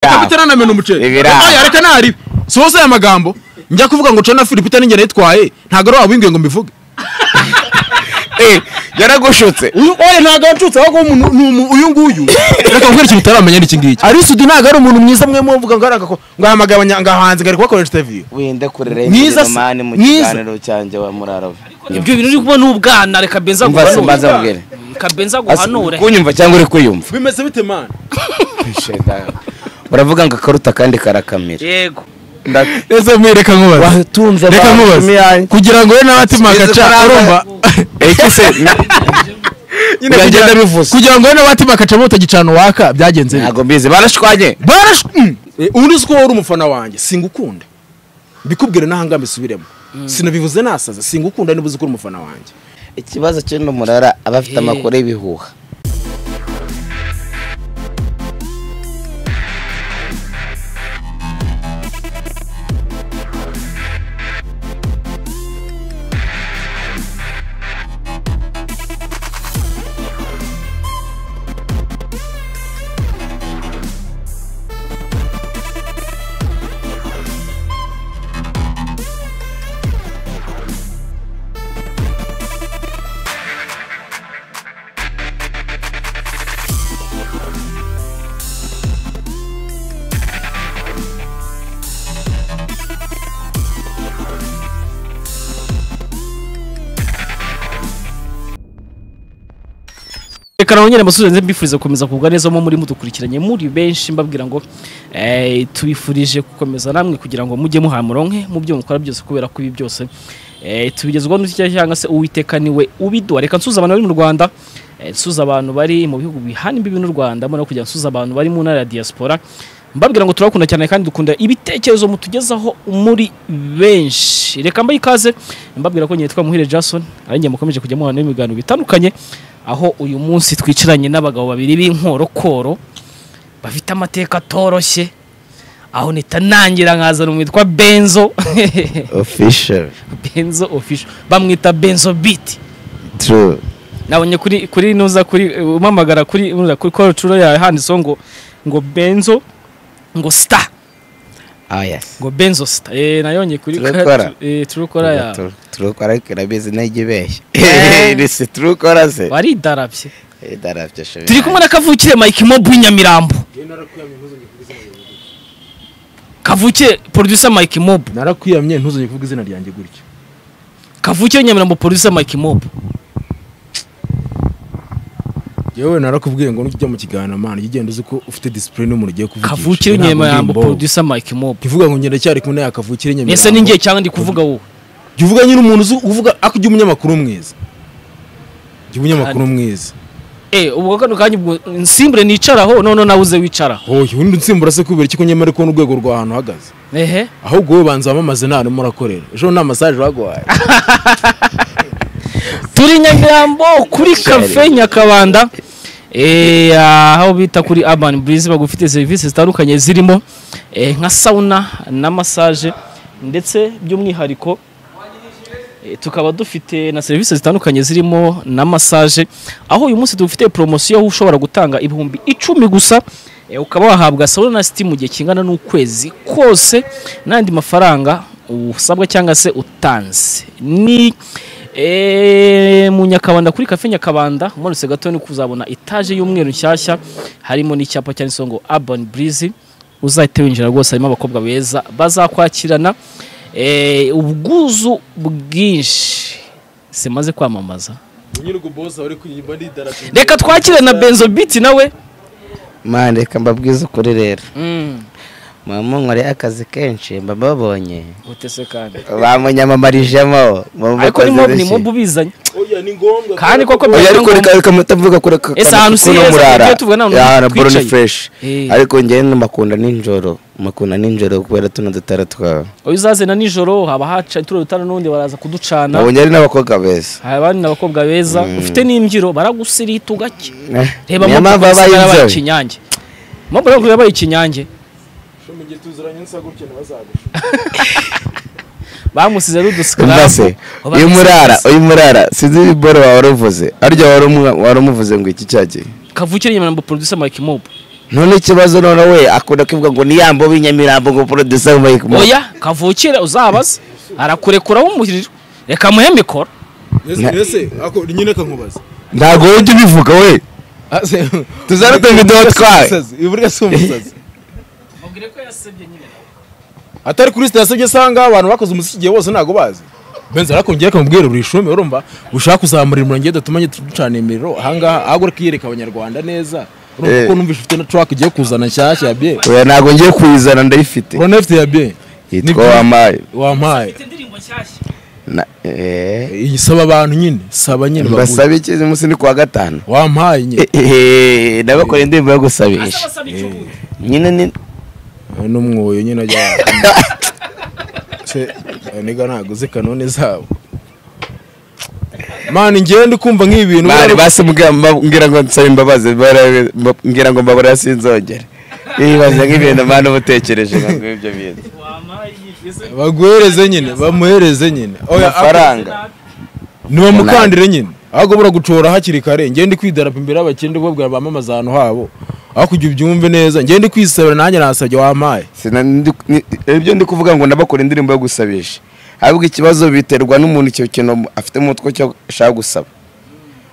Philipite nanamena umuceri Ibiraha. aya reka naribi si hose aya magambo njya kuvuga ngo cana Philipite ninjye nayitwaye ntabwo ari wabwiwe ngo mbivuge Eh, yaragushutse uyu oya ntabwo yacutse ahubwo umuntu ni umu- uyu nguyu reka nkubwire ikintu utaramenya n'iki ngiki arisudi ntabwo ari umuntu mwiza mwe muvuga ngo arangako ngo aya magambo nya- ngo ahanze ngari kubakoresha interview wenda Mwiza kurerengera se- mani mu mwiza. kiganiro cyanjye wa muraravu ibyo bintu uri kubona ubwana reka benza Umva se mbanza guhanure nkubwire. reka benza Asa- guhanure kunyumva cyangwa uri kwiyumva bimeze bite mana uravuga ngo akaruta kandi karakamira yego ese mwereka nkubaze watunze reka nkubaze kugira ngo we n'abatima Sinzi gaca ko ari- urumva eki se Nyine Uragenda kugira- bivuze. kugira ngo we n'abatima gaca butagicana uwaka byagenze bite? ntabwo mbizi barashwanye barashwe Mm. Eh, ubundi uzi ko wowe uri umufana wanjye singukunda mbikubwire n'ahanga mbisubiremo sinabivuze nasaze singukunda niba uzi ko uri umufana wanjye ikibazo cy'uno murara aba afite Eh. amakuru y'ibihuha reka nawe nyine amasura nze mbifuriza gukomeza kugwa neza mo muri mudukurikiranye muri benshi mbabwira ngo eh, tubifurije gukomeza namwe kugira ngo mujye muhamuronke mu byo mukora byose kubera ko ibi byose eh, tubigezwaho n'iki cyangwa se uwiteka niwe ubiduha reka nsuza abantu bari mu rwanda eh, nsuza abantu bari mu bihugu bihana imbibi n'u rwanda mbona kugira ngo nsuza abantu bari mu ntara ya diaspora mbabwira ngo turabakunda cyane kandi dukunda ibitekerezo mutugezaho muri benshi reka mbaye ikaze mbabwira ko nyitwa muhire jason arinjye mukomeje kujya muhana ibiganiro bitandukanye aho uyu munsi twicaranye n'abagabo babiri b'inkorokoro bafite amateka atoroshye aho nita nangira nkazana umwitwa benzo official benzo official bamwita benzo beat true nabonye kuri kuri nuza kuri umamagara kuri nuza kuri call turo yawe handitseho ngo ngo benzo ngo star ah yes ngo benzo star eh nayonye kuri Turakora. eh turukora ya turukora ariko irabizi ntayigibeshye Eh. ni se turukora se wari darabye Eh, darabya shemini turi kumwe na kavukire Mike Mobu w'inyamirambo kavukire producer Mike Mobu narakwiyamye ntuzongeye kuvuga izina ryanjye gutyo kavukire w'inyamirambo producer Mike Mobu yewe narakubwiye ngo nujya mu kiganiro mana ujye ugenda uzi ko ufite disipurine umuntu ugiye kuvugisha kavukire Ntabwo w'inyamirambo ndi imbobo. producer Mike Mobu ntivuga ngo ngenda cyari kumwe nawe kavukire nyamirambo ese ni ngiye cyangwa ndi kuvuga wowe jya uvuga nyine umuntu uzi uvuga ako ujya umunyamakuru mwiza jya umunyamakuru mwiza eh ubwo kano kanya ubwo nsimbure nicaraho none nawe uze wicaraho hoya ubundi nsimbura se kubera iki ko nyemera ko n'urwego rwa ahantu uhagaze ehe ahubwo wowe banza wamamaze nta harimo urakorera ejo nta masaje baguhaye turi nyamirambo kuri kafe nyakabanda Eh, aho bita kuri urban breeze bagufite serivisi zitandukanye zirimo eh, nka sauna na massage ndetse by'umwihariko eh, tukaba dufite na serivisi zitandukanye zirimo na massage aho uyu munsi dufite poromosiyo aho ushobora gutanga ibihumbi icumi gusa eh, ukaba wahabwa sauna na siti mu gihe kingana n'ukwezi kose n'andi mafaranga usabwa cyangwa se utanze ni eh, mu nyakabanda kuri kafe nyakabanda umanutse gato ni kuzabona etaje y'umweru nshyashya harimo n'icyapa cyanditseho ngo urban breeze uzahita winjira rwose harimo abakobwa beza bazakwakirana eh, ubwuzu bwinshi simaze kwamamaza reka twakire na benzo biti nawe mani reka mbabwize ukuri rero muba munkoreye akazi kenshi mba mbabonye utese kandi bamunyamamarijemo muba ariko ni mobu mukoze ni iki? mobu ubizanye kandi koko oya bivuga ariko ngo- reka reka mutavuga kure ko Ese ahantu si heza, tujye tuvugana n'ahantu ya na twicaye. boroni fureshi Eh. ariko njyewe ntumakunda nijoro makunda nijoro kubera tuno dutara twawe uyu uzazana nijoro haba haca turiya dutara n'ubundi baraza kuducana nabonye ari n'abakobwa beza hari abandi n'abakobwa beza ufite n'imbyiro baragusirita ugake Eh, reba niyo mobu mpamvu baba yabaye inzobe ikinyange mobu rero yabaye ikinyange bamusize umva rudusikaramu se uyu murara uyu murara sinzi ibiboro wawe waruvuze arya wari umuvuze ngo iki cyaki kavukire nyamirambo producer mike mobu none ikibazo none we akunda kwivuga ngo niyambo w'inyamirambo ngo producer Mike Mo. oya kavukire uzabaza arakurekuraho umuriro reka amuhe mikoro Na- mbese ako nyine kankubaza ntabwo ujya ubivuga we Tuzarate video twawe uyu burya si umusazi atari kuri sitasiyo usanga abantu bakoze umuziki igihe bose ntabwo bazi benzi arakongera akamubwira buri ishumi urumva ushaka kuzamura umurenge tumenye ducana imiriro ahangaha ahubwo uri kwiyereka abanyarwanda neza urumva Eh. ko numva ifite na track ugiye kuzana nshyashya ya bien oya ntabwo ngiye kuyizana ndayifite urabona ifite ya bien yitwa wamaye wampaye Na- eh, iyi saba abantu nyine saba nyine bagure mbasabe iki uyu munsi ni kuwa gatanu wampaye nyine nabakoreye indirimbo yo gusabisha nyine ni n'umwoyo nyine ajya niga naguze kanone zabo mani ngewe ndi kumva nk'ibi bintu bari buriya- basi mbwira- mba- mbwira ngo nsaba imbabazi bara- mba- mbwira ngo mbabura sinzongera yibaza nk'ibintu mwana uba utekereje nka ngo ibyo bintu baguhereze nyine bamuhereze nyine Oya, amafaranga ntibamukandire nyine ahubwo bura gucora hakiri kare ngende kwidarapo imbere y'abakene babwira bamamaza ahantu habo aho kujya ubyumve neza ngende kwisabira nanjye nasabye wampaye Sina- ndi- ni- ibyo ndi kuvuga ngo ndabakora indirimbo yo gusabisha ahubwo ikibazo biterwa n'umuntu icyo kintu afite mu mutwe cyo ashaka gusaba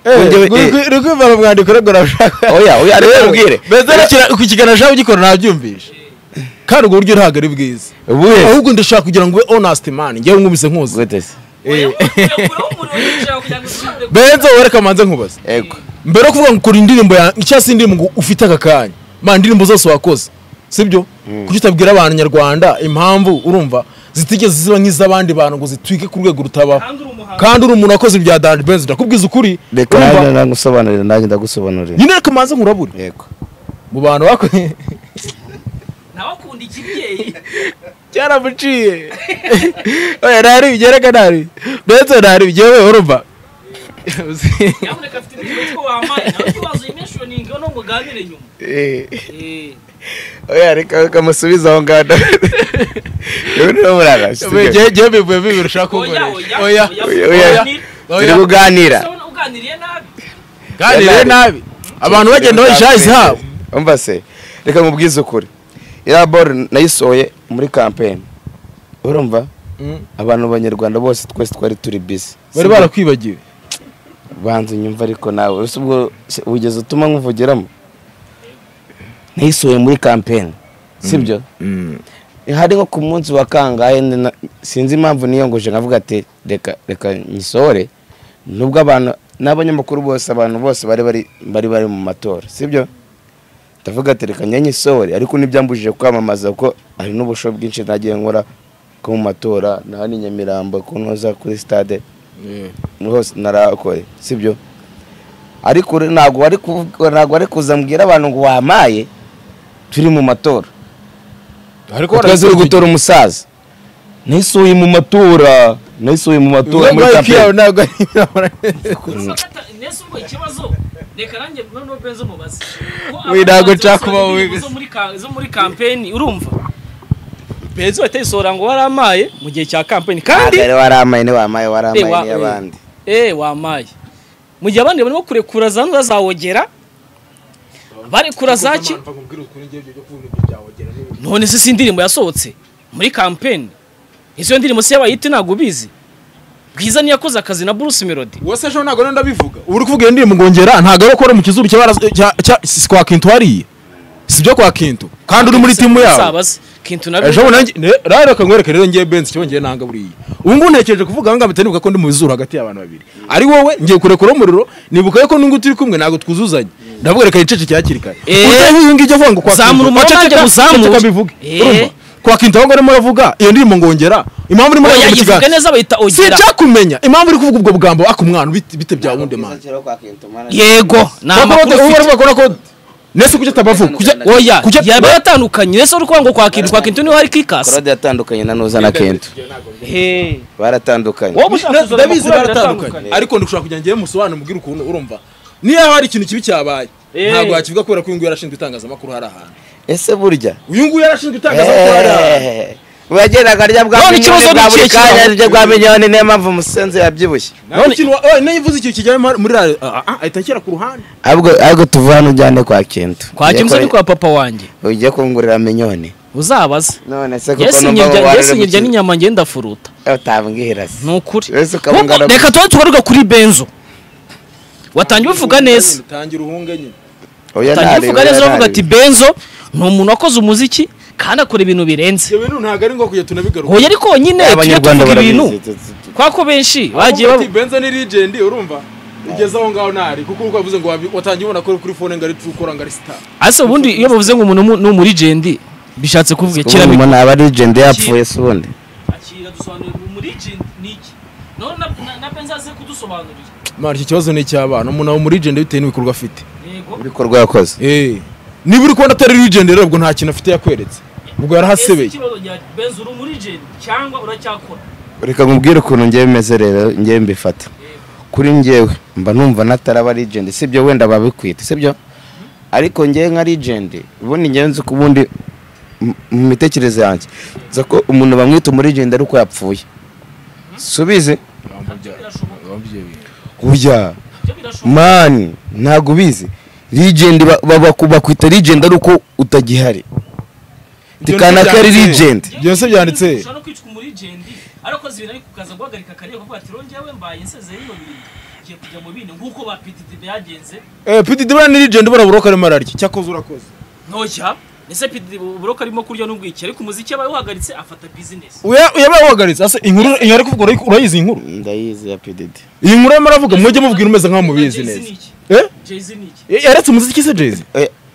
Ujye- eh. uri kwivana mwandiko rego rashaka oya oya rero ubwire mbese ku kiganiro shawe ugikora nabyumvishe kandi ubwo buryo ntabwo ari bwiza ubuhe ahubwo ndashaka kugira ngo ube honest man ngewe nkubise nkuzi Gute se? benzo wereka manze nkubaze ego mbere yo kuvuga ngo kora indirimbo ya icyasi indirimbo ngo ufite aka kanya ma indirimbo zose wakoze sibyo kuki utabwira abantu nyarwanda impamvu urumva zitigeze ziba nk'iz'abandi bantu ngo zitwike ku rwego rutabaho kandi uri umuntu wakoze ibya dani benzo ndakubwiza ukuri reka urumva? nanjye nagusobanurire nanjye ndagusobanurira nyine reka manze nkurabure yego mu bantu bakoze nawe akunda ikibyeyi cyaramuciye oya ntari bigereka ntari benzo ntari bigewe urumva nyamuneka afite ibintu bitwo wampaye nawe tubaza uyu meshoningi no muganire nyuma Eh. oya reka reka musubize aho ngaho yewe niwe murara sibyo? ngewe bivuye bibirusha Oya, kunkoresha oya, oya Oya, oya turi kuganira Urabona uganiriye nabi ganire nabi abantu bagenda bayishayize habo umva se reka nkubwize ukuri iriya boro nayisohoye muri kampeni urumva abantu b'abanyarwanda bose twese twari turi bisi bari barakwibagiwe banza unyumva ariko nawe ese ubwo se wigeze utuma nkuvugiramo nayisohoye muri kampeni sibyo hari nko ku munsi wa kangahe ni na- sinzi impamvu niyongoje nkavuga ati reka reka nyisohore nubwo abantu n'abanyamakuru bose abantu bose bari bari bari bari mu matora sibyo ndavuga ati reka njye nyisohore ariko ntibyambujije kwamamaza kuko hari n'ubushobo bwinshi nagiye nkora ko mu matora na hano i nyamirambo ku ntoza kuri stade hose narakore sibyo ariko uri- ntabwo wari kuvuga ntabwo wari kuza mbwira abantu ngo wamaye turi mu matora ariko twese uri gutora umusaza nisuye mu matora nisuye mu matora muri yawe kampani ntabwo ari irabura nese ubwo ikibazo reka nanjye noneho benzo mubaze We, ntabwo nshaka kuba wowe gusa. zo muri kampeni urumva benzo batayisohora ngo waramaye mu gihe cya kampeni kandi rero waramaye ni wamaye waramaye Eh, wa- ni abandi eh wamaye mu gihe abandi barimo kurekura za nura zawogera barekura za ki none se si indirimbo yasohotse muri kampeni izo ndirimbo se yabayita ntabwo ubizi bwiza niyo yakoze akazi na bruce melody uwo se ejo ntabwo rero ndabivuga ubu uri kuvuga iyo ndirimbo ngongera ntabwo ari ukora mu kizuba cy'abara- cya- cya- si kwa kintu wariye sibyo kwa kintu kandi uri muri timu yawe Sabazi, kintu na ejo bundi nanjye ne- rero kangwereka rero ngiye benzi cyo ngiye nanga buriya ubu ngubu ntekereje kuvuga ahangaha mpita nibuka ko ndi mu bizuru hagati y'abantu babiri ari wowe ngiye kurekura umuriro nibuka ko nungu turi kumwe ntabwo twuzuzanye ndavuga reka yicece cyakiri kare Eh. utavuye iyo ngibyo avuga ngo kwa Kintu- Zamura umunwa Ceceka- nanjye uzamure. Ceceka mbivuge Eh. urumva kwa kintu ahubwo arimo aravuga iyo ndirimbo ngongera impamvu urimo oya aravuga mu yivuga kiganza neza bayita si ogera icyakumenya impamvu uri kuvuga ubwo bugambo ako mwana bite bite bya wundi mwana yego ni amakuru ubu ufite baravuga ko nako nese kuki atabavuga Kuki- oya kuki- yaba yatandukanye ese uri kuvuga ngo kwa kintu kwa kintu niho hari kwikasa korode yatandukanye na nuza na kento Hey. baratandukanye wowe ushaka kuzana ndabizi amakuru abiri baratandukanye ariko ndikushaka kugira ngo njyewe musobanure mubwire ukuntu urumva niyo hari ikintu kibi cyabaye Eh. ntabwo wakivuga kubera ko uyu nguyu yarashinzwe itangazamakuru hari ahantu ese burya uyu nguyu yarashinzwe itangazamakuru hari ahantu Eh, uragenda akarya bwa None ikibazo miliyoni bwa ni buri ikihe kanya kibazo? arya bwa miliyoni niyo mpamvu umusenzi yabyibushye None- niyo uvuze ikintu kijyanye muri radiyo ahita ashyira ku ruhande ahubwo ahubwo tuve hano ujyane kwa kintu kwa Ugiye kimwe ni kure- kwa papa wanjye ugiye kungurira miliyoni uzabaze none se kuko yesinye numva irya- wabarira yesinye irya mu n'inyama ngenda furuta kintu utambwira se ni ukuri Yesu ukaba Ahubwo ungana reka tuba tugaruka kuri benzo watangiye uvuga neza utangira uhunga nyine oya watangiye ntareba uvuga neza oya uravuga ati ntareba. benzo ni umuntu wakoze umuziki kandi akora ibintu birenze ibyo bintu ntabwo ari ngombwa kujya tunabigaruka hoya ariko wenyine tujya abanyarwanda tuvuga ibintu barabizi tu- tu- tu- kubera ko benshi bagiye baba benzo ni legendi urumva ugeze aho ngaho ntari kuko uko wavuze ngo wabi- watangiye ubona ko kuri fone ngo ari true ukora ngo ari star ase ubundi iyo bavuze ngo umuntu ni umurigendi bishatse kuvuga ubu kirabikora umuntu aba legend yapfuye se ubundi akira dusobanurira umurigenti ni iki nawe nabwo nzaze kudusobanurira mwana iki kibazo ni icy'abana umuntu aba umurigende bitewe n'ibikorwa afite yego ibikorwa yakoze Eh, niba uri kubona atari rigende rero ubwo nta kintu afite yakweretse ubwo yarahasebeye ikibazo cya benzi uri umurigenti cyangwa uracyakora reka nkubwire ukuntu ngewe bimeze rero ngewe mbifata kuri ngewe mba numva nataraba legend sibyo wenda babikwita sibyo ariko ngewe nka legend ubundi ngewe nzi ko ubundi mu- mu mitekerereze yanjye nzi ko umuntu bamwita umurigende ari uko yapfuye subize burya mani ntabwo ubizi legend ba- ba- baku- bakwita legend ari uko utagihari tikanaka ari legend byose byanditse ushobora no kwicwa umurigenti ariko koze ibintu ariko ukaza guhagarika akareba kuvuga ati rongera mbaye nsezeye iyo bindi ngiye kujya mu bindi nk'uko ba pitidi byagenze eh pitidi bwana ni rigende barabura ko arimo ararya cyakoze urakoze ntoya ese pitidi buroka arimo kurya n'ubwiki ariko umuziki yabaye uhagaritse afata bizinesi Uya- uyabaye wahagaritse asa inkuru iyo ari kuvuga urayi- urayizi iyi nkuru ndayizi ya pedidi iyi nkuru arimo aravuga mwege mubwira umeze nkaho mubizi neza eh jezi ni iki yaretse umuziki se jezi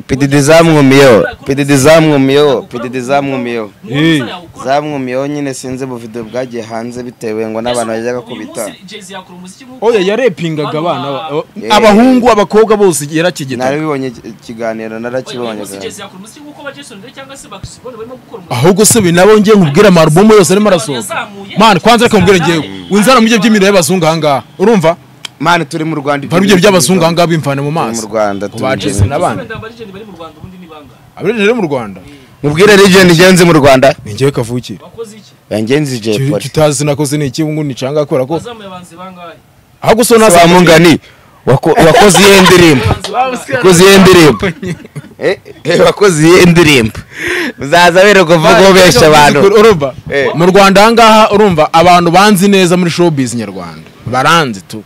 pedidi zamwumiyeho pedidi zamwumiyeho pedidi zamwumiyeho Eh. umusore yawukora zamwumiyeho nyine sinzi ubuvido bwagiye hanze bitewe ngo n'abantu bajyaga kubita jezi yakora umuziki nk'uko oya yarepingaga abana ba- aba- Yeah. abahungu abakobwa bose yarakigita narabibonye iki- ikiganiro uyu narakibonye munsi jezi yakora umuziki nk'uko ba jason Derulo cyangwa se bakisi bone barimo gukora umuziki ahubwo se binabo ngiye nkubwira amarubumu yose arimo arasohoka mani kwanza reka mubwire ngewe winzara mu byo by'imirire y'abazungu aha ngaha urumva mani turi mu rwanda bari ibyo by'abazungu aha ngaha bimvana mu turi mu maso rwanda Ku ba Jason turi n'abandi wenda abarijeni bari mu rwanda ubundi ni bangahe abirinde rero mu rwanda mubwire legend igenzi mu rwanda ni ngewe kavukire wakoze iki yangenzi jay Icyo- polly icyo utazi nakoze ni iki ngo nicanga kubera ko abazamuye abanzi bangahe ahubwo so wa mungani wako- wakoze iyihe ndirimbo Abanzi bangahe? wakoze iyihe ndirimbo Eh, eh, wakoze iyihe ndirimbo uzaza wera kuvuga ubeshya abantu urumva Eh. mu rwanda aha ngaha urumva abantu banzi neza muri showbiz nyarwanda baranzi tu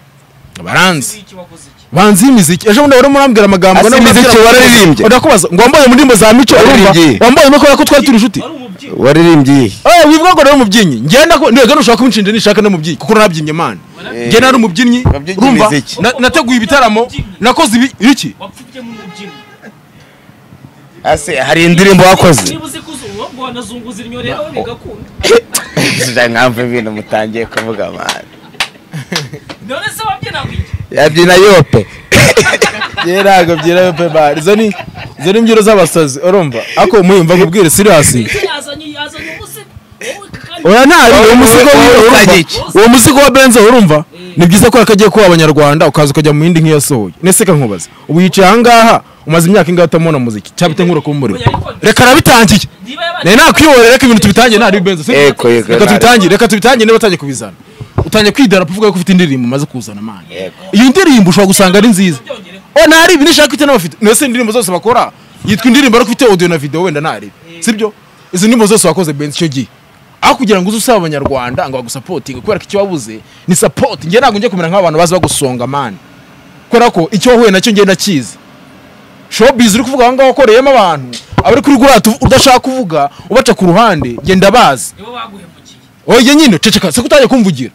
baranzi iki wakoze iki banzi y'imiziki ejo bundi wari murambwira amagambo Ase namubwira- imiziki wararirimbye? ndakubaza ngo wambaye mu ndirimbo za mico urumva Wararirimbye? wambaye no kubera ko twari turi inshuti wari umubyinnyi waririmbye iyihe Eh, wivuga ngo rero mubyinnyi ngenda ko ndega nushaka kubinshinja nishaka no mubyinnyi kuko narabyinnye man ngenda ari umubyinnyi Wabyinnye urumva imiziki. na- nateguye ibitaramo nakoze ibi iki wapfubye mu mubyinnyi ase hari indirimbo wakoze niba uzi kuzo uwo guhanazunguza iryo rero bigakunda nkamva ibintu mutangiye kuvuga amahane none se wabyina wiki yabyina yope yerago byerayo pe bari izo ni izo ni imbyino z'abasazi urumva ako muyumva nkubwire sirasi yazanye yazanye umuzigo wowe kandi oya ntari uwo musigo w'iwe urumva uwo musigo wa benzo urumva ni byiza ko akagiye kuba abanyarwanda ukaza ukajya mu yindi nk'iyasohoye nese ka nkubaza ubu yicaye ahangaha umaze imyaka ingahe utamubona muziki cyangwa utenkura kumurira reka arabitangiye niba yabanje nayo nakwiyorera reka ibintu tubitangire ntari benzo si byo? Eko, eko, reka ntari. tubitangire reka tubitangire niba utangiye kubizana utangiye kwidarapo uvuga ko ufite indirimbo umaze kuzana mani Eko. iyo ndirimbo ushobora gusanga ari nziza byongereho o nari ibi nishaka ite n'abafite mbese indirimbo zose bakora yitwa indirimbo ariko ifite audio na video wenda nari sibyo izo ndirimbo zose wakoze benzi icyo gihe aho kugira ngo uze usaba abanyarwanda ngo bagusapotinge kubera ko icyo wabuze ni sapoti njye ntabwo njye kumera nk'abantu bazi bagusonga mani kubera ko icyo wahuye nacyo njye ndakizi showbiz uri kuvuga aho ngaho wakoreyemo abantu abari kuri gurati udashaka kuvuga ubaca ku ruhande njye ndabazi nibo baguhemukiye oye nyine ceceka se kutajya kumvugira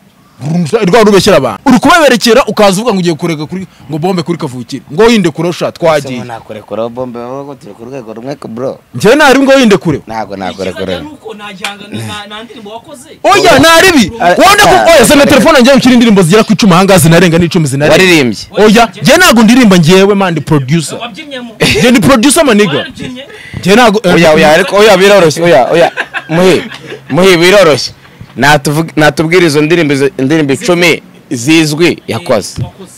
rwa rubeshyera abantu uri kubaberekera ukaza uvuga ngo ugiye kurega kuri ngo bombe kuri kavukire ngo yinde kurusha twagiye nakurekura bombe maboko turi ku rwego rumwe ko bro njyewe ntari ngo yinde kure ntabwo nakurekura Ikibazo nuko nta gihangano nta- nta ndirimbo wakoze oya ntaribi wonde ko oya zana telefone njyewe ukiri indirimbo zigera ku icumi ahangaha zinarenga n'icumi zinarenga waririmbye oya njyewe ntabwo ndirimba njyewe mandi producer wabyinyemo njye ndi producer maniga warabyinnye njyewe ntabwo oya oya ariko oya biroroshye oya oya muhi muhi biroroshye Natuvuge- natubwire izo ndirimbo izo indirimbo icumi zizwi yakoze wakoze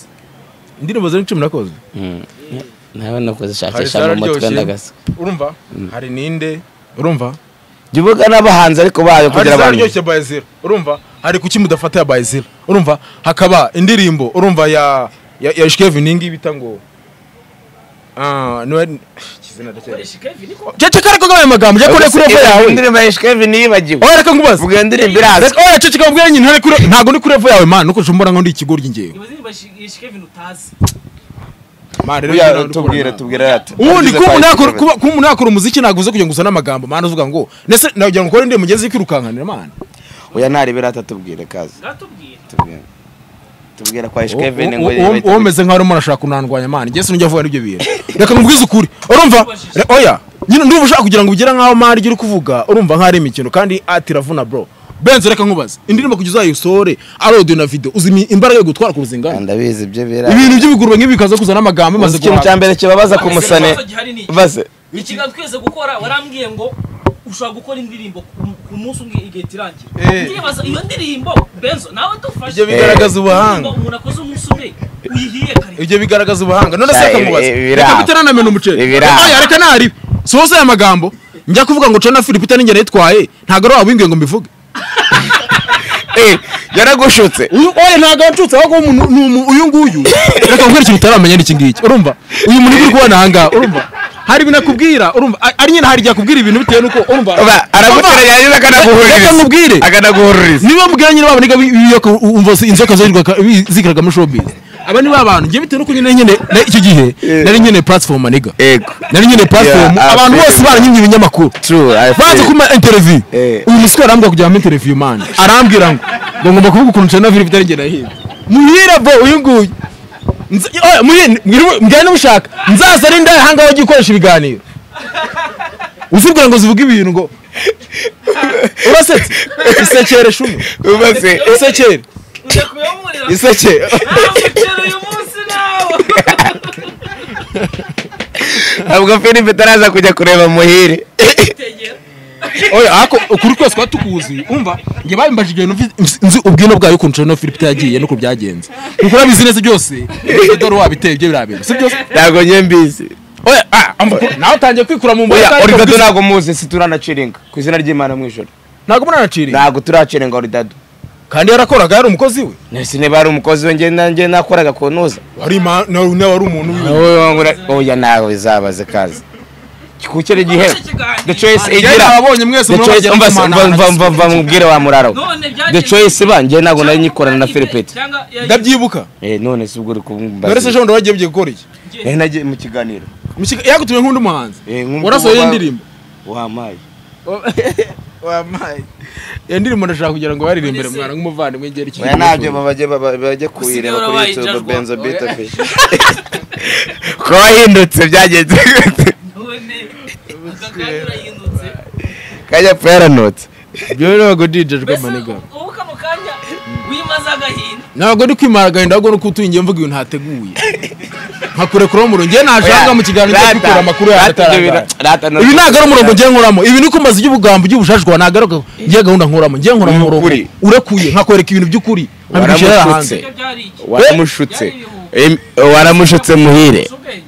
indirimbo ziri icumi nakoze nawe no kuzishakisha mu mutwe ndagasa urumva hari ninde urumva jya uvuga n'abahanzi ariko bayo hari kugira abantu izaryoshye bayizira urumva hari kuki mudafata ya bayizira urumva hakaba indirimbo urumva ya ya ya shikevin iyi ngiyi bita ngo Ah, niwe izina ndacyari- ceceka ariko ngayo magambo jya kure kure yawe indirimbo ya shikevin yibagiwe oya reka nkubaze vuga iyo ndirimbo iraza Reka- oya ceceka mbwira nyine ntari kure ntago ndi kure yawe man nuko ushobora ngo ndi ikigoryi ngewe Man, rero Uya, ngira ngo ndi kure tubwire nawe. tubwire yatu ubundi Ugize kuba umuntu five yakora- Shikevin. kuba- kuba umuntu yakora umuziki ntabwo uze kujya gusa n'amagambo mana uvuga ngo nese nagira ngo ukore indirimbo ugeze kwirukankanira mana oya ntaribe iratatubwire kazi tubwire tubwire kwa shikevin ngo uwo umeze nk'aho arimo arashaka kunandwanya mana jesi nujya avuga n'ibyo bintu reka nkubwize ukuri urumva Re- oya nyine ndumva ushaka kugira ngo ugere nk'aho mari iri kuvuga urumva nk'aho ari imikino kandi ati iravuna bro benzo reka nkubaze indirimbo kugeza uzayisore ari audio na video uzi imi- imbaraga yo gutwara ku ruzingana ndabizi ibyo biraza ibintu by'ibigurube nk'ibi bikaza kuzana amagambo uzi imaze ikintu cya mbere kibabaza ku musane baze ikiganza twese gukora warambwiye ngo ushobora gukora indirimbo ku- ku munsi umwe igihe irangira Eh. ndibaza iyo ndirimbo benzo nawe dufashe Ibyo bigaragaza ubuhanga. umuntu akoze umunsi umwe uyihiye kare ibyo bigaragaza ubuhanga none se Cya- akamubaza ibi- ibiraha. reka bitana namena umuceri Ibiraha. oya reka naribi si hose aya magambo njya kuvuga ngo cana philip itanigena yitwaye ntabwo ari wabwiwe ngo mbivuge yaragushutse uyu oya ntabwo yacutse ahubwo umu- ni umu- uyu nguyu reka nkubwire ikintu utaramenya n'iki ngiki urumva uyu muntu uri kubona aha ngaha urumva hari ibintu akubwira urumva a- ari nyine hari igihe akubwira ibintu bitewe n'uko urumva Ba- araguteranya yagize akanaguhuririza Reka nkubwire. akanaguhuririza niba mubwira nyine babo niga biyoka umva si- inzoka zirirwaga zikiraga muri showbiz aba ni abantu njye bitewe n'uko nyine nyine na icyo gihe nari nyine platform niga yego nari nyine platform Yeah, I abantu feel bose you. baranyimye ibinyamakuru true I bazi feel- kuma interview Eh. uyu musore arambwira kugira ngo interview man arambwira ngo ngo ngomba kuvuga ukuntu cana viri bitari ngenda hirya muhira bo uyu nguyu Nza- oya, muhire- mwiriwe- mugende mushaka nzaza ari ndahe hangaho gikoresha ibiganiro uzibwira ngo zivuga ibintu ngo urasetse isekere shume ubaze isekere ujya kubimubwira iseke nawe ucera uyu munsi nawe ntabwo philippe ataraza kujya kureba muhire tegera oya ako ukuri kwose kuba tukuzi umva njye babimbaje igihe numva nzi- nzi ubwino bwayo ukuntu cana philippe yagiye nuko byagenze nuko urabizi neza byose dore wabiteye ibyo birabera si byose ntabwo njye mbizi oya ah, amakuru- nawe utangiye kwikura mu oya mbaga ariko origado bwiza- ntabwo muzi si turanaciringa ku izina ry'imana mu ijoro ntabwo munanaciriye ntabwo turaciringa origado kandi yarakoraga yari umukozi we nese niba ari umukozi we njye na- njye nakoraga ku ntuza wari ima- na- na- wari umuntu w'ibintu. wowe wangura- oya nawe bizabaze kazi kikukira igihembo the choice Njye igira nababonye mwese the muraba choice bagera umva ku mana mva mva mva mubwire wa muraro none byagenze the choice ba njye ntabwo nari nyikorana na philippe cyangwa ya- ndabyibuka eh none si ubwo uri none se kumbaza ejo bundi wagiye ugiye gukora iki eh nagiye mu kiganiro Mushyika- yagutumiye nk'undi muhanzi Eh, nk'uko warasohoye uba- indirimbo wamaye wamaye iyo ndirimbo ndashaka kugira ngo bayiririmbe mwana nk'umuvandimwe igihe ari oya nabyo babajye baba- bajye kuyireba Usigaye kuri urabaye youtube benzo injajwa. beat fish ko wahindutse byagenze gute? none aka kanya urahindutse kajya pe yaranotse byo ntabwo dijejwe mbese maniga ubu kano kanya wimaze agahinda ntabwo ndi kwimara agahinda ahubwo ni uko utuye njye mvuga ibintu hateguye nkakurekura umurongo njye nashaka mu kiganiro cyo kwikura amakuru yawe atarangara ibi ntabwo ari umurongo ngiye nkoramo ibi ni kumaze iby'ubugambo iby'ubushashwa ntabwo ari ngiye gahunda nkoramo ngiye nkora Ni umurongo ukuri. urekuye nkakwereka ibintu by'ukuri nkabigushyirira waramushutse hanze ibyo byari iki waramushutse Em, waramushutse muhire si ubwenge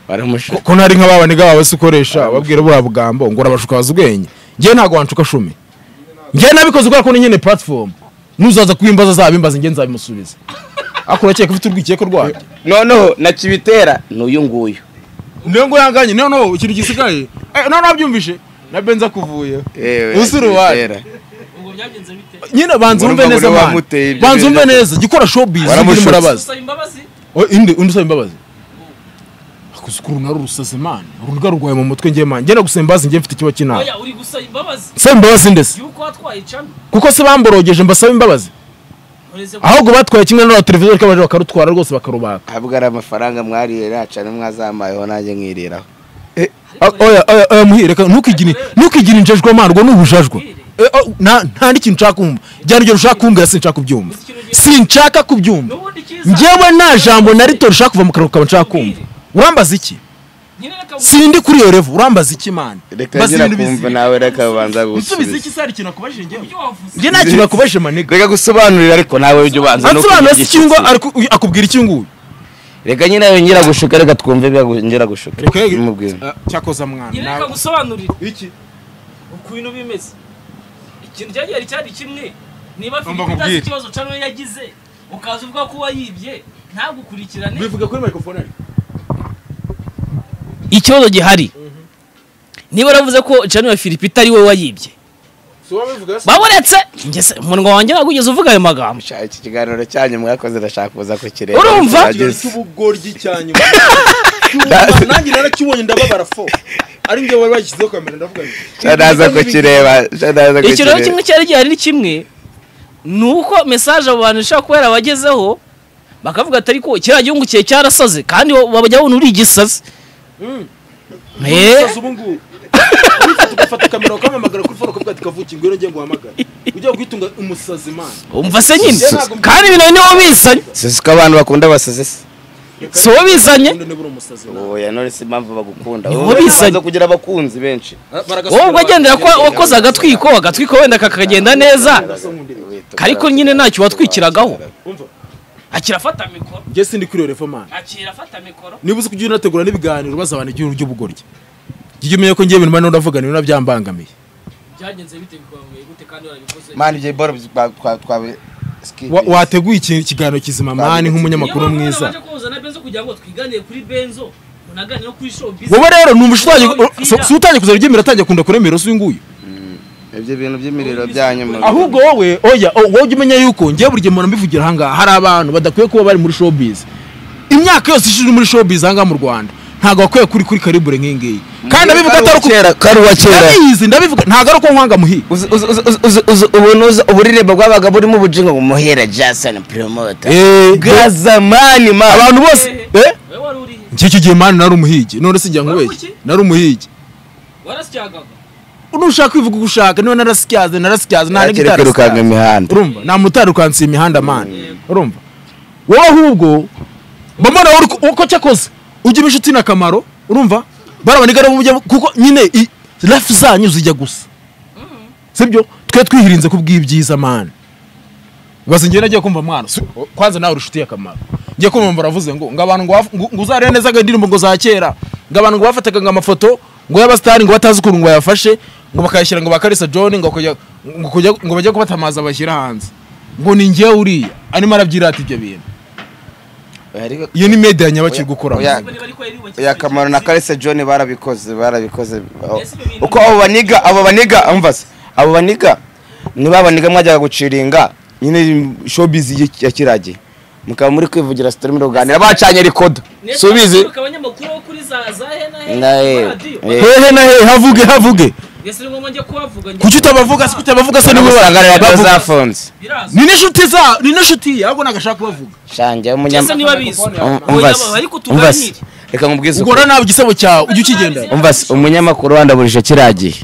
waramushutse ko ntari nk'ababaniga bawe se ukoresha babwira buriya bugambo ngo urabashuka bazi ubwenge ngiye ntabwo wanshuka shumi ngiye nabikoze kubera ko ni nyine platform nuzaza kubimbaza zabimbaza njye nzabimusubiza ariko urakeka ufite urwikeko rwayo noneho na kibitera ni uyu nguyu niyo ngo yanganye noneho ikintu gisigaye Eh, noneho nabyumvishe na benza kuvuye Ewe, Usura uwacu. Kibitera. ubwo byagenze bite nyine banza umve Urumva neza buri mwana wamuteye ibyo banza umve beza. neza jya ukora showbiz Waramushutse. urimo urabaza dusaba imbabazi Oh, indi undi usaba imbabazi akoze ukuntu nari urusazi mana uruga rurwaye mu mutwe njye mana ngenda gusaba imbabazi njye mfite ikiba cy'inama oya uri gusaba imbabazi nsaba imbabazi ndetse yuko watwaye cano kuko se bamborogeje mbasaba imbabazi ntureze ko ahubwo batwaye kimwe na televiziyo ariko baje bakarutwara rwose bakarubaka ahubwo ari amafaranga mwariye nacana mwazamayeho nanjye nkiriraho O- oya oya oya muhi reka ntukigire ntukigire injejwe amana urwo ni ubujajwa Eh, oh, nta nta n'ikintu nshaka kumva jyana urugero ushaka kumbwira sinshaka kubyumva sinshaka kubyumva n'ubundi cyiza njyewe nta jambo na rito rishaka kuva mu kanwa kaba nshaka kumva urambaza iki nyine reka sindi kuri iyo revu urambaza iki mana reka Mbaza ngira ibintu kumva bizima. nawe reka ubanza nsubize gusubiza iki se hari ikintu nakubajije njyewe ibyo wavuze njye nta kintu nakubajije maniga reka gusobanurira ariko nawe ujye ubanza no ansobanura se kugira ikingo igisubizo. ariku- akubwira iki nguyu reka nyine nawe ngira gushuka reka twumve ibyo ngira gushuka reka Mubwire. cyakoza mwana nyine reka nawe. gusobanurira iki ku bintu bimeze ikintu cyagiye ari cyari kimwe niba Ngomba filipe utazi kubwira. ikibazo cano yagize ukaza uvuga ko wayibye ntagukurikirane bivuga kuri microphone ikibazo gihari niba waravuze ko jano ya filipe itari we wayibye so wabivuga se babonetse ngeze umunwa wanjye ntabwo ugeze uvuga ayo magambo iki kiganiro cyanyu mwakoze ndashaka kuza kukireba Urumva? ikiganiro Kirageze. cy'ubugoryi cya nyuma Cyuma, nanjye narakibonye ndababara fo ari njye wari washyizeho kamera ndavuga nti Sha naza kukireba sha naza ikintu rero kukireba kimwe cyari gihari ni kimwe ni uko mesaje abo bantu ishobora kuba yarabagezeho bakavuga ati ariko kiriya gihugu cye cyarasaze kandi wa- wabajya wabona uri igisazi Eh, saza ubu ngubu urifata ugafata kamera ukampamagara kuri fone ukavuga ati kavuki ngwino njye nguhamagare ujya kwitunga umusazi imana umva se nyine Sus- sus- kandi ibintu niwo bizanye si si ko abantu bakunda abasazi se si wowe bizanye undi ntibura umusazi imana oya none si impamvu bagukunda Ni wowe wowe bizanye. ntabwo kugira abakunzi benshi wowe ubwo agendera ko wakoze agatwiko agatwiko wenda kakagenda neza ariko nyine ntacyo watwikiragaho umva akira afata mikoro njye sindi kuri iyo refo mana akira afata mikoro niba uzi kujya unategura n'ibiganiro baza abantu igihugu ry'ubugoryi jya umenya ko ngiye ibintu mbona uravuga ni ibintu byambangamiye byagenze bite bikomeye gute kandi warabikoze mani ibyo boro twabe Wa- wateguye iki- ikiganiro kizima mani nk'umunyamakuru mwiza baje kuzana benzo kugira ngo twiganire kuri benzo munaganire no kuri show business wowe rero ni umushwanyi si utangiye kuzana ibyemera atangiye kunda kuremera uyu nguyu ibyo bintu by'imiriro byanyu mu- ahubwo wowe oya o- wowe ujya umenya yuko ngewe buri gihe mpora mbivugira ahangaha hari abantu badakwiye kuba bari muri showbiz imyaka yose ishize muri showbiz ahangaha mu rwanda ntabwo bakwiye kuri kuri karibure nk'iyi ngiyi kandi abivuga atari uko kera kari uwa kera ndabizi ndabivuga ntabwo ari uko nkwanga muhiye Uzi- uzi- uzi- uzi- uzi- uzi- ubuntu uzi- uburirimbo bwabaga burimo ubugingo bumuhera jason promota Eh, bwa zamani ma abantu bose eh? wowe wari uri he njye icyo gihe mani nari umuhigi none se njya Wari nkubeshye umuki? nari umuhigi warasyagaga nushaka kwivuga uko ushaka niba narasityaze narasityaze nta n'ibyo utarasityaze imihanda urumva nta mutari ukansiye imihanda mani urumva wowe ahubwo mba mbona wowe uri- uko cyakoze ujya uba inshuti n'akamaro urumva barabaniga rero mujya kuko nyine i- rafu zanyu zijya gusa sibyo twe twihirinze ku bw'ibyiza mani bazi njyewe nagiye kumva mwana si- kwanza nawe urushuti akamaro ngiye kumva baravuze ngo ngo abantu ngo waf- ngo ngo uzarebe neza ngo indirimbo ngo za kera ngo abantu ngo bafataga ngo amafoto ngo y'abasitari ngo batazi ukuntu ngo bayafashe ngo bakayashyira ngo bakarisa john ngo kujya ngo kujya ngo bajye kubata amazi bashyira hanze ngo ni njyewe uriya arimo arabyirata ibyo bintu iyo ni media nyabakiri gukora Oya, niba ari ko yari wakiriye ya kamaro na kalise john barabikoze barabikoze Oh. Ese ibi bintu- uko abo baniga abo baniga umva se abo baniga niba baniga mwajyaga guciringa nyine showbiz ya- ya kiragi mukaba muri kwivugira sitari muri kuganira bacanye rikoda Nese subizi abaturuka abanyamakuru bo kuri za za hena Na hena radiyo Hena. hehe na hehe havuge havuge ese ni ngombwa njye kubavuga njye kuki utabavuga se kuki utabavuga se niwe nimusanganira bavuga. niba zafunze birazwi ni n'inshuti za ni n'inshuti ye ahubwo nagashaka kubavuga shange ese umunyamahanga niba bizi umva se Oya, ariko umva se tuganire reka nkubwize ukuri. ugora nabi igisebo cyawe ujye ukigendera umva se umunyamakuru wandaburije kiragiye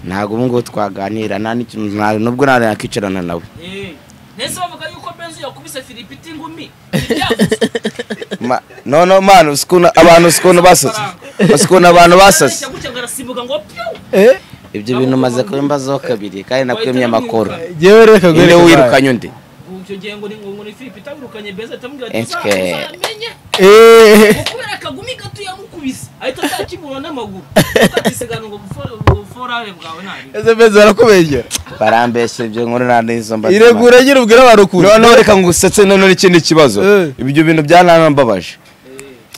ntabwo ubu ngubu twaganira nta n'ikintu nta- nubwo nta nakicarana nawe Eh, nese bavuga yuko benzo yakubise filipiti ingumi Ntibyavuzwe. Ma- no no mani uzi ukuntu abantu uzi ukuntu basaze uzi ukuntu abantu basaze Yagutya ngo arasimbuka ngo piu ibyo bintu maze kubimbazaho kabiri kandi nakwimye amakuru yewe reka ine wirukanye undi Ubu icyo gihe ngo ni ngo ngo ni filipiti abirukanye benzo ahita amubwira ati Ensike. uzamenye eeeeh kubera akagumi gato yamukubise ahita atakibura n'amaguru akagisigana ngo ubuforare bwawe ntabwo ese benzi barakubegera barambeshye ibyo nkuru nta n'izo mba iregura nyine ubwira abantu ukuri noneho reka ngusetse noneho n'ikindi kibazo Eh. ibyo bintu byanambabaje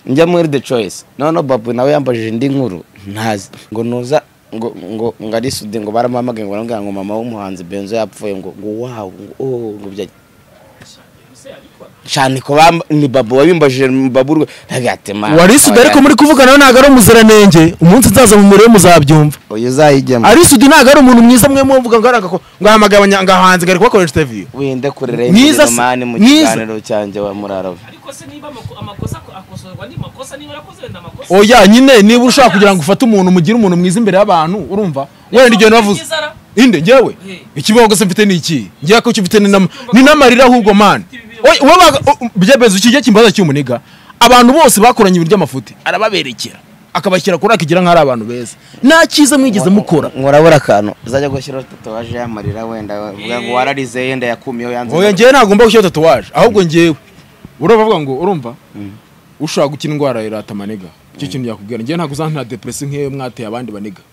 njya muri the choice noneho babu nawe yambajije indi nkuru ntazi ngo nuza ngo ngo ngo ari sudi ngo baramuhamagaye ngo barambwira ngo mama w'umuhanzi benzo yapfuye ngo ngo wawu ngo oh ngo bya cyane ko bamba- ni babu wabimbajije babu urwe ntabwo warisudu ariko muri kuvugana we ntabwo ari umuziranenge umunsi nzaza mu muriro muzabyumva uyu uzayijyamo arisudu ntabwo ari umuntu mwiza mwe muvuga ngo arangako ngo ahamagara abanyahanzi ngo ari kubakoresha interview wende kurera Mwiza imbere se- mani mu mwiza. kiganiro cyanjye wa murarabu ariko se niba amako- amakosa ako- akosorwa ni makosa niba yarakoze wenda amakosa oya nyine niba ushaka kugira ngo ufate umuntu mugire umuntu mwiza imbere y'abantu urumva wenda igihe navuze Nyizara. inde njyewe Eh. ikibaho gusa mfite ni iki ngewe ko ufite ni n'amarira ahubwo mani Ibibiri. wowe byabezo kijya kimbaza cy'umuniga abantu bose bakoranye ibiryo amafuti arababerekera akabashyira kuri akigira nk'ari abantu beza nta cyiza mwigeze mukora murabura akantu uzajya gushyiraho tatuwaje y'amarira wenda uvuga ngo wararize yenda yakumiyeho yanze oya ngewe ntagomba gushyira tatuwaje ahubwo ngewe urabavuga ngo urumva ushaka gukira indwara irata amanega icyo kintu yakubwira ngewe ntabwo uzantera depresi nk'iyo mwateye abandi baniga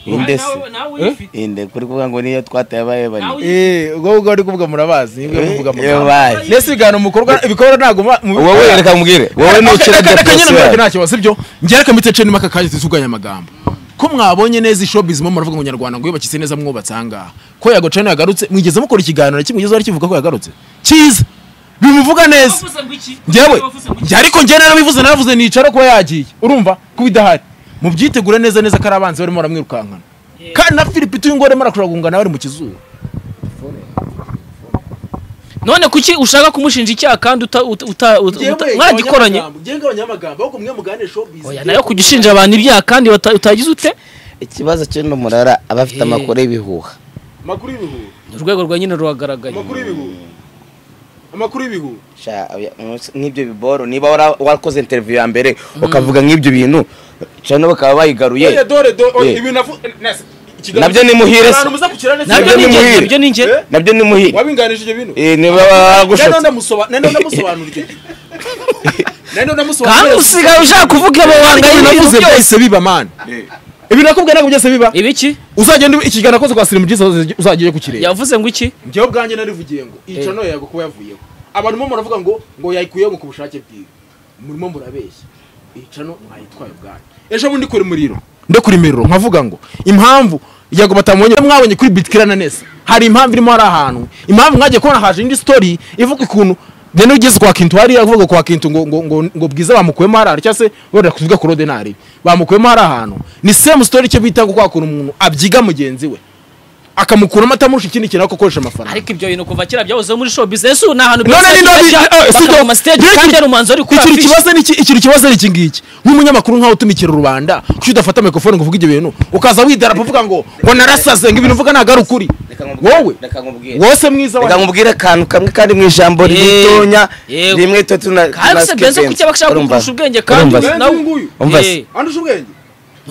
inde se nawe nawe uyifite inde kuri kuvuga ngo niyo twataye abaye bari nawe uyifite eh ubwo ubwo ari kuvuga murabazi nibwo ari kuvuga iyo murabazi baye nese ibiganiro mukorwa ibikorwa ntabwo mu wowe reka mubwire wowe nukira akanyenyeri depression nta kibazo sibyo ngira kamite cene maka kanje tuzuganya amagambo ko mwabonye neza showbiz mu muravuga ngo nyarwanda ngo yubakitse neza mwubatse ahangaha ko yago cene yagarutse mwigeze mukora ikiganiro na kimwe ari kivuga ko yagarutse cyiza bimuvuga neza wavuze ngo iki njyewe wavuze ngo iki njye ariko njye narabivuze naravuze nicara kuba yagiye urumva kuba idahari mubyitegure neza neza ko ari abanzi barimo baramwirukankana kandi na philippe tuyungoremo arakuragungana kungana bari mu kizuru none kuki ushaka kumushinja icyaha kandi uta- uta- uta- uta- uta- mwaragikoranye njyewe abanyamagambo ahubwo mwe muganire showbiz Oya, nayo kujya ushinja abantu ibyaha kandi bata- utagize ute ikibazo cy'uno murara aba afite Eh. amakuru y'ibihuha makuru y'ibihuru urwego rwa nyine ruragaragaye amakuru y'ibihuru amakuru y'ibihuru Sha, oya, umunsi- nk'ibyo biboro niba wara- warakoze interview ya mbere ukavuga nk'ibyo bintu cyane bakaba bayigaruye oya dore do Yeah. ibi navu nese Nabyo ni muhire se. abantu muza kukira nese nabyo Nabyo ni ni njye muhire. nabyo ni njye Eh? nabyo ni muhire wabinganishije ibyo bintu Eh, niba nane bagushotse ndamusoba nane ndamusobanurira nane kandi ndamusobanurira usigaye ushaka kuvuga abo wanganye n'ibintu byose biba man ibi nakubwiye ntabwo byose biba ibiki uzagenda ikiganiro akoze kwa sirimu byiza uzajya ujya kukireba yavuze ngo iki njyewe ubwanjye narivugiye ngo iyi cano yago kuba yavuyeho abantu mo muravuga ngo ngo yayikuyeho ngo ku bushake bwiwe murimo murabeshya iyi cano mwayitwaye ubwanyu ejo bundi kuri muriro ndekura imiriro nkavuga ngo impamvu yago batamubonye mwabonye kuri bitikira na nesa hari impamvu irimo hari ahantu impamvu mwagiye kubona haje indi story ivuga ukuntu deni ugeze kwa kintu hariya avuga kwa kintu ngo ngo ngo, ngo bwiza bamukuyemo hari ahantu cyangwa se wenda kuvuga kuri odenari bamukuyemo hari ahantu ni same story icyo bita ngo kwa kuntu umuntu abyiga mugenzi we akamukuramo atamurusha ikindi kintu ariko akoresha amafaranga ariko ibyo bintu kuva kera byahozeho muri show business ubu ni ahantu none ni no bakaguma stage kandi ari umuhanzi uri kuri ikintu afishe kibazo ni iki ikintu kibazo ni iki ngiki nk'umunyamakuru nkawe utumikira rubanda kuki udafata mikrofone ngo uvuge ibyo bintu ukaza widarapo uvuga ngo ngo narasaze ngo ibintu uvuga ntabwo ari ukuri wowe wowe se mwiza reka wa nkubwire akantu kamwe kandi mu ijambo Eh, ritonya yego. rimwe twe tuna kandi se benzo kuki aba ashaka Urumva? kukurusha ubwenge kandi Urumva se? we nawe Uyu nguyu. Umva se? Eh, andusha ubwenge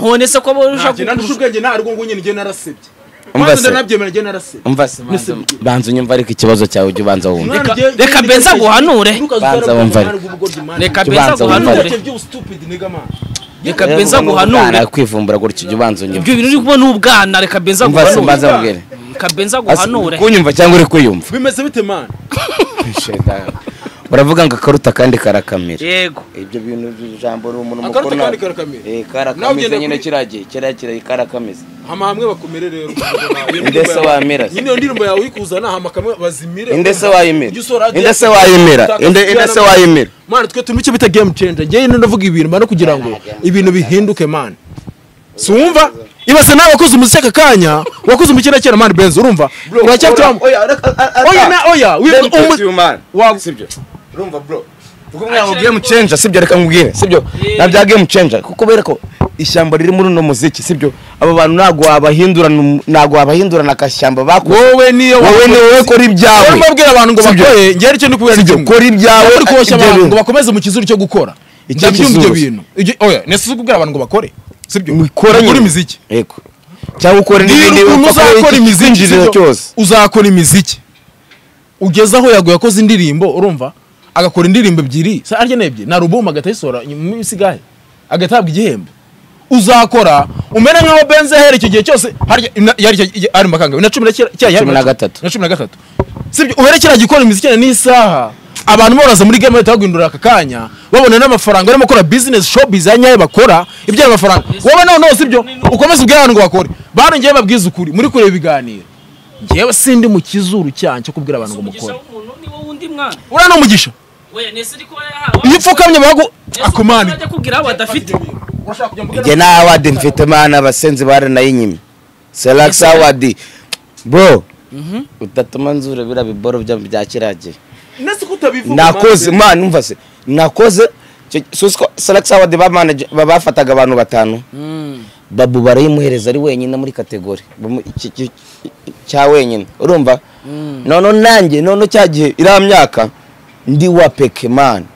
none se ko aba ushaka ntabwo andusha kukurusha ubwenge nta arwo nguye njye narasebye Umva Banza se. ndanabyemera njye narasebye umva se Mbese- banza unyumva ariko ikibazo cyawe ujya ubanza wumva Umwana Reka- njye- reka njye- Benzo aguhanure. Ntukaze Banza utarabwira wumva umwana rw'ubugoryi, man. reka Ubanza wumva. benza guhanure Ntugakebye ubu stupid nigga, man. reka benza guhanure guhanura kwivumbura gutya ujya ubanza unyumva ibyo bintu uri kubona ubwana reka benza umva se mbanza guhanure mubwire reka benza Asa- guhanure kunyumva cyangwa uri kwiyumva bimeze bite man uravuga ngo akaruta kandi karakamira yego ibyo bintu by'ijambo uri umuntu Akaruta kandi mukuru nawe. karakamira. Eh, Nawe ugenda karakameze nyine kuri- kiriya gihe kiriya kiriya karakameze hama hamwe bakomere rero Inde se wamira se? nyine iyo ndirimbo yawe uyikuzana hama kamwe bazimire Inde se wayimira? Ujye usora radio- Inde se wayimira? Utakaza Inde- Inde se ijana- wayimira? mana twe turi mu cyo bita game changer njyewe ino ndavuga ibintu mbana kugira ngo ibintu bihinduke mana si wumva ibase nawe wakoze umuziki aka kanya wakoze umukino kera mani benzi urumva uracyaturam oya na oya Let wi- me talk to umu- you, man. wa- urumva bro ubwo umwana ngo game changer sibyo reka nkubwire sibyo na bya game changer kuko kubera ko ishyamba riri muri uno muziki sibyo aba bantu ntabwo wabahindurana um- ntabwo wabahindurana akashyamba bakuze wowe niyo wowe ni wowe kora ibyawe urimo abwira abantu ngo Sibyo. bakore njyewe icyo ndi kubera sibyo kimwe. kora ibyawe aho uri kuboshya ibyo abantu bintu. ngo bakomeze mu kizuru cyo gukora Icyo ndabyumva ibyo kizuru. bintu Ibyo- oya nese uzi kubwira abantu ngo bakore sibyo Mukora Mukore nyine. imiziki yego cyangwa ukora niba n'ibindi ukuntu upfa uzakora iki- imiziki icyinjiriro sibyo? cyose uzakora imiziki ugeze aho yaguye akoze indirimbo urumva agakora indirimbo ebyiri se arya n'ebyiri na rubumu agatayisohora mu minsi igahe agatabwa igihembo uzakora umere nkaho benze ahera icyo gihe cyose harya na- yari icyo gihe- ari makanga na cumi na cyenda cyari- yari Cumi na mac- gatatu. na cumi na gatatu sibyo uherekera gikora imiziki cyane n'isaha abantu baraza muri game bahita baguhindurira aka kanya babona n'amafaranga barimo gukora business showbiz ya nyayo bakora ibyara amafaranga wowe nawe nawe sibyo ukomeze ubwire abantu ngo bakore barongeye babwiza ukuri muri kureba ibiganiro ngewe sindi mu kizuru cyanyu cyo kubwira abantu ngo umugisha mukore w'umuntu ni wowe undi mwana uriya ni umugisha oya nese uri kuba yahawe iyo upfukamye bagu Nese akomani urajya kubwira abo badafite njye na awadi mfite mana abasenzi baranayinyimye selakisi awadi bro utatuma nzura bira biboro bya- bya kiragiye ndetse kutabivuga nakoze mana umva se nakoze selakisi awadi bafataga abantu batanu babu barayimuhereza ari wenyine muri kategori bamu- iki- iki- cya wenyine urumva none nanjye none cya gihe iriya myaka ndi wa pekemani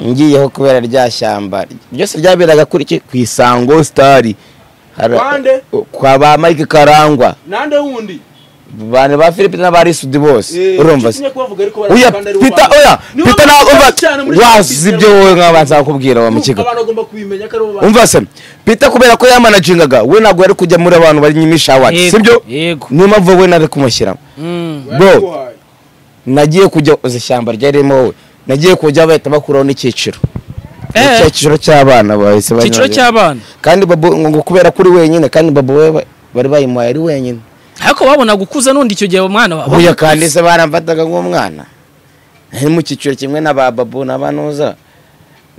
ngiyeho kubera rya shyamba byose ryaberaga kuri iki ku isango sitari Hari- Kwande? kwa ba mike karangwa nande wundi bane ba philippe n'abarisudi bose urumva se oya pita oya pita na umva wazibyo wowe nk'aba nzakubwira wa mu kigo abantu bagomba kubimenya ko ari bo umva se pita kubera ko yamanagingaga we ntabwo yari kujya muri abantu bari nyimisha awadi Yego, sibyo yego. niyo mpamvu we nari kumushyiramo Mm. bro nagiye kujya uzi ishyamba ryari ririmo wowe nagiye kujya bahita bakuraho n'icyiciro Eh, icyiciro cy'abana bahise banyura- icyiciro cy'abana kandi babu ngo kubera kuri wenyine kandi babu we bari bayimuhaye ari wenyine ariko babona gukuza n'undi icyo gihe umwana wabo Huya kandi se baramfataga nk'umwana ari mu cyiciro kimwe na ba babu n'abanuza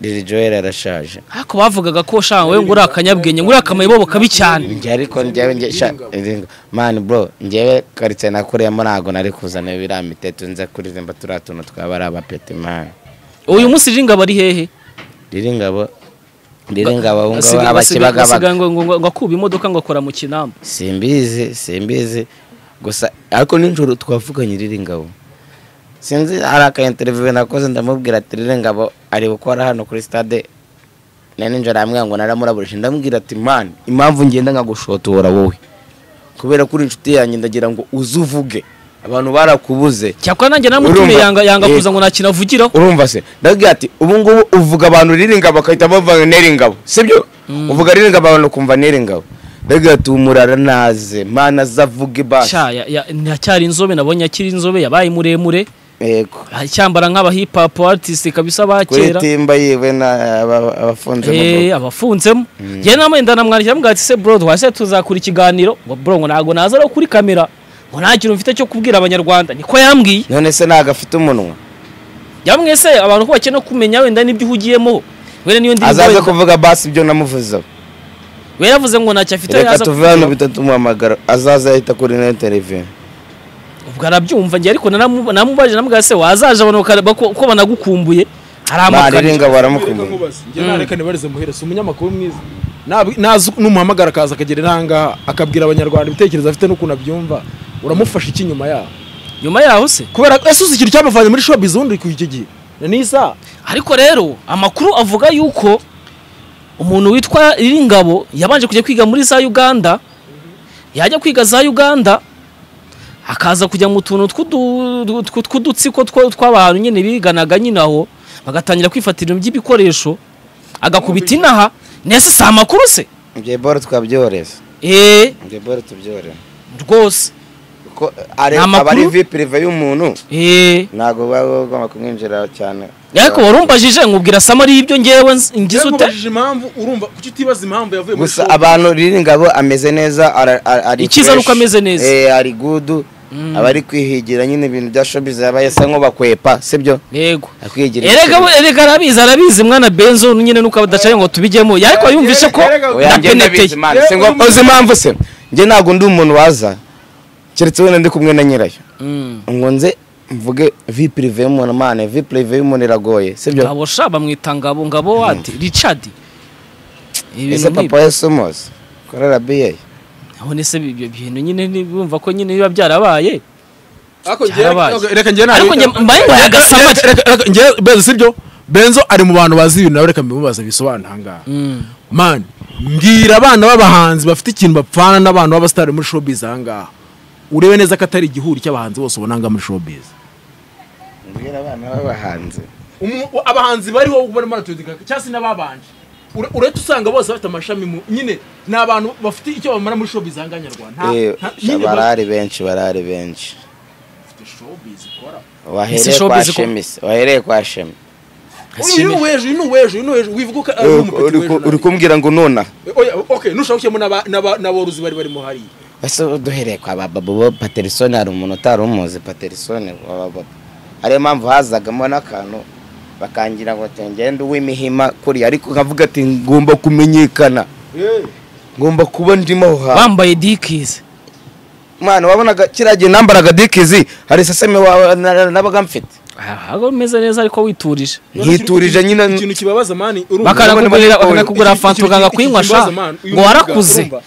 Lil Joel arashaje ariko bavugaga ko sha we ngo uri akanyabwenge ngo uri akamayibobo kabi cyane njye ariko njyewe njye sha iringa- man bro njyewe karitsiye nakuriyemo ntabwo nari kuzana biriya miteto nza kuririmba turiya tuntu twaba ari abapeti man uyu munsi ringa bari hehe riri ngabo riri ngabo abo ngabo Basiga- basiga- basigaye abakibagabaga ngo ngo- ngo- ngo akuba imodoka ngo akora mu kinamba simbizi simbizi gusa ariko nijoro twavuganye riri ngabo sinzi hari aka interview nakoze ndamubwira ati riri ngabo ari gukora hano kuri stade na nijoro arambwira ngo naramurabuje ndamubwira ati man impamvu ngenda nkagushotora wowe kubera ko uri inshuti yanjye ndagira ngo uzuvuge abantu barakubuze cyakora nanjye naramutumiye Urumva? yanga yanga Eh. kuza ngo nakinavugiraho urumva se ndabwira ati ubu ngubu uvuga abantu riri ngabo bagahita bavuga neri ngabo sibyo uvuga riri ngabo abantu ukumva neri ngabo ndabwira ati umurara naze mana azavuge basi Sha, ya- ya- ntacyari inzobe nabonye akiri inzobe yabaye muremure yego acyambara nk'aba hip hop artist kabisa ba kuri kera timba yiwe na aba- abafunze mu Eh, rugo. abafunzemo njye namwe ndanamwandikira mbwa ati se bro twase tuzakura ikiganiro ngo bro ngo ntago naza no kuri kamera ngo nta kintu mfite cyo kubwira abanyarwanda niko yambwiye none se ntago afite umunwa yamwe se abantu ko bakeneye kumenya wenda n'ibyo uhugiyemo wenda niyo ndirimbo azaze wenda- kuvuga basi ibyo namuvuzeho we yavuze ngo ntacyo afite reka yaza tuve hano kubwira. bitatu muhamagara azaze ahita kuri na televiziyo ubwo arabyumva njye ariko naramu- namubaje namubwira se wazaje abantu bakare- bako- ko banagukumbuye nari aramakana ngabo reka baramukumbuye nkubaze njye nareka nibarize muherezo umunyamakuru mwiza Nab- naza numuhamagara akaza akagera inanga akabwira abanyarwanda ibitekerezo afite n'ukuntu abyumva uramufasha iki nyuma yaho nyuma yaho se kubera ko ese uzi ikintu cyamuvanye muri showbiz ubundi ku icyo gihe nisa ariko rero amakuru avuga yuko umuntu witwa Iringabo yabanje kujya kwiga muri za Uganda yajya kwiga za Uganda akaza kujya mu tuntu tw'udu- tw- tw'udutsiko twa- tw'abantu nyine biganaga nyine aho bagatangira kwifatira ibintu by'ibikoresho agakubita inaha nese si amakuru se ibyo boro twabyohereza eee ibyo boro tubyohereza rwose kuko ari Ni aba amakuru? ari vipirive y'umuntu eee ntabwo baba bagomba kumwinjira cyane ariko warumvajije nkubwira sama ari ibyo ngewe nz- ngize ute Yakubajije impamvu urumva kuki utibaza impamvu yavuye muri gusa show abantu riri ngabo ameze neza ara- a- ari Icyiza fresh. ni uko ameze neza. Eh, ari gudu aba ari kwihigira nyine ibintu bya showbiz aba yasa nk'ubakwepa sibyo yego akwigira erega ibiciro. we- erega arabizi arabizi mwana benzo nyine nuko abadacaye ngo tubijyemo ya ariko yumvise ko Erega- Oya, njye ndabizi, napeneteye man. Si ngo- uzi impamvu se njye ntabwo ndi umuntu waza keretse wenda ndi kumwe na nyirayo Mm. ngo nze mvuge vi pirive y'umuntu mane vi pirive y'umuntu iragoye sibyo ngabo sha bamwita ngabo ngabo wati richard ese papa yasumoze kora rabiye none se ibyo bintu nyine ni- bumva ko nyine biba byarabaye ariko njye cyarabaye. reka- reka njye ariko njye mbaye ngo yagasama njye benzo sibyo benzo ari mu bantu bazi ibintu nawe reka mbimubaze bisobanura ahangaha Mm. mani mbwira abana b'abahanzi bafite ikintu bapfana n'abantu b'abasitari muri showbiz ahangaha urebe neza ko atari igihuri cy'abahanzi bose ubona ngaha muri showbiz mbwira abana b'abahanzi Umu- abahanzi bariho barimo baratunika cyangwa se n'ababanje Ure- uretse usanga bose bafite amashami mu- nyine ni abantu bafite icyo bamara muri showbiz ahangaha nyarwanda Nta- Eh, nta- nyine barari benshi barari benshi bafite showbiz ikora wahereye Ese kwa showbiz ko- shemise wahereye kwa shemi uyu ni uwejo uyu ni uwejo uyu ni uwejo wivuga ko ari umupeti w'ejo uri nawe. kumbwira ngo nona oya oke ntushabukiyemo n'aba- n'aba- n'aborozi bari barimo hariya ese duhereye kwa bababo bo paterisone hari umuntu utari umuzi paterisone wa bababo ariyo mpamvu hazagamo n'akantu bakangira ngo tengende uw'imihima kuriya ariko nkavuga ati ngomba kumenyekana ngomba kuba ndimo aho hantu bambaye dikizi mwana wabonaga kiriya gihe nambaraga dikizi hari sesame wawe na- nabaga mfite ahubwo umeze neza ariko witurije nkiturije nyine ikintu kibabaza mani urumva. bakanakugurira Urabona bakanakugurira Iki- iki- fanta iki- ukanga iki- kuyinywa ikibazo, sha man. Uyu ngo mukobwa, warakuze urumva.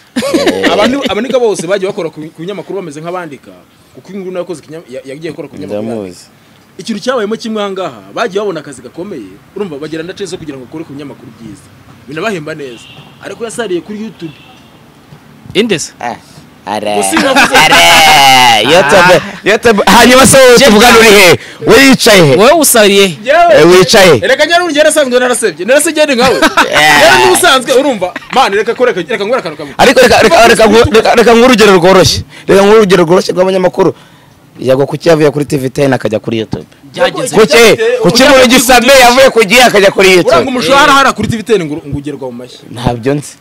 Abandi- abaniga bose bagiye bakora ku ku binyamakuru bameze nk'abandika kuko uyu nguyu nawe yakoze ikinya- ya- yagiye gukora ku binyamakuru ndamuzi ikintu cyabayemo kimwe ahangaha bagiye babona akazi gakomeye urumva bagira ndace zo kugira ngo bakore ku binyamakuru byiza binabahemba neza ariko yasariye kuri youtube indese Ah, hanyuma se wowe tuvugana uri he we yicaye he wowe usariye he Eh, wicaye reka nyari urugero asanzwe narasebye narasebye ni nkawe rero n'ubusanzwe urumva mani reka ko reka reka ngure akantu kamwe ariko reka- reka- reka ngu- reka- reka nguhe urugero rworoshye reka nguhe urugero rworoshye rw'abanyamakuru yagwa ku kiyavuye kuri tv ten akajya kuri youtube byageze ku ki ku ki muri gisabe yavuye ku gihe akajya kuri uranga youtube umushahara hari kuri tiviteni ngo ngo ugerwa mu mashyi ntabyo nzi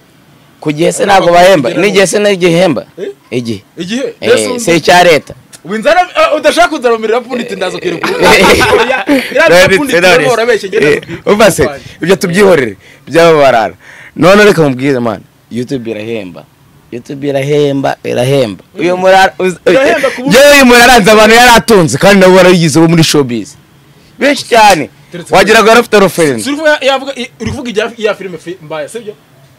ku gihe se ntabwo bahemba n'igihe se n'igihemba igihe igihe Eh, Yesu, si icya leta winzana eh, udashaka kuzaramira pfunite ndaza kwirekura iriya pfunite rero urabeshye ngende uva se ibyo tubyihorere byababarara none reka mubwire mani youtube irahemba youtube irahemba irahemba uyu murara uz- Irahemba ku buryo- yewe uyu muraranze abantu yaratunze kandi nabo barayigize bo muri showbiz benshi cyane Turetse ko- wagira ngo yarafite reference Suri kuvuga yavuga uri kuvuga ijya ya filime fi- mbaya sibyo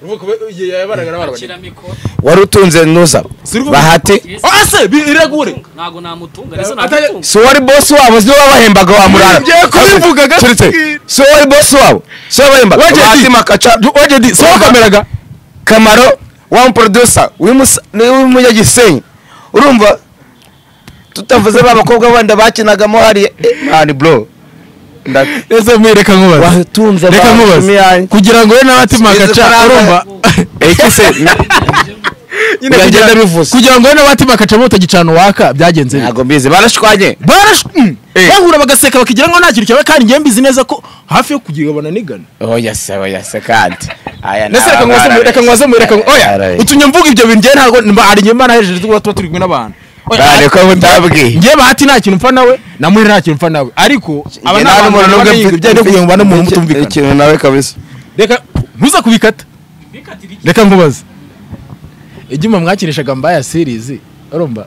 uvuga ko igihe yabaraga kira n'abantu mikoro wari utunze nuza Suri kuvuga- bahati ah se bi- iregure ntabwo namutunga rezo Atari- namutunga si wari boss wabo si wowe bahembaga wa murara Ngiye kubivuga gato. Turetse, si wari boss wabo si wowe bahembaga bahati makaca wagedi sawa kameraga kamaro wa muprodusa w'umunyagisenyi urumva tutavuze ba bakobwa bandi bakinagamo hariya eh, mani bro nda- ese mwereka nkubaza watunze Reka abantu nkubaze. icumi yanjye. kugira ngo we na batima Sinzi gaca ifaranga. urumva Eh, iki se Nyine Biragenda kugira- bivuze. kugira ngo we na batima gaca butagicana uwaka byagenze bite? ntabwo mbizi barashwanye Barash- mm. Eh. bahura bagaseka bakagira ngo nta kintu cyaba kandi njye mbizi neza ko hafi yo kugigabana nigana oya se oya se kandi aya ndetse reka nkubaze mu- reka nkubaze mu- reka oya utumye mvuga ibyo bintu njye ntabwo mba- hari inyuma na hejuru tuba turi kumwe n'abantu Oya, bane ko mutabwiye njye bahati nta kintu mpfa nawe na muhire nta kintu mpfa nawe ariko aba ni Njye nta abantu n'umuntu bane n'umwe biga mfite- ibijyanye no kuyungwa n'umuntu Iki- mutumvikana ikintu nawe kabisa reka ntuza kubikata bikatira iki reka nkubaze ibyuma mwakinishaga mbaya sirizi urumva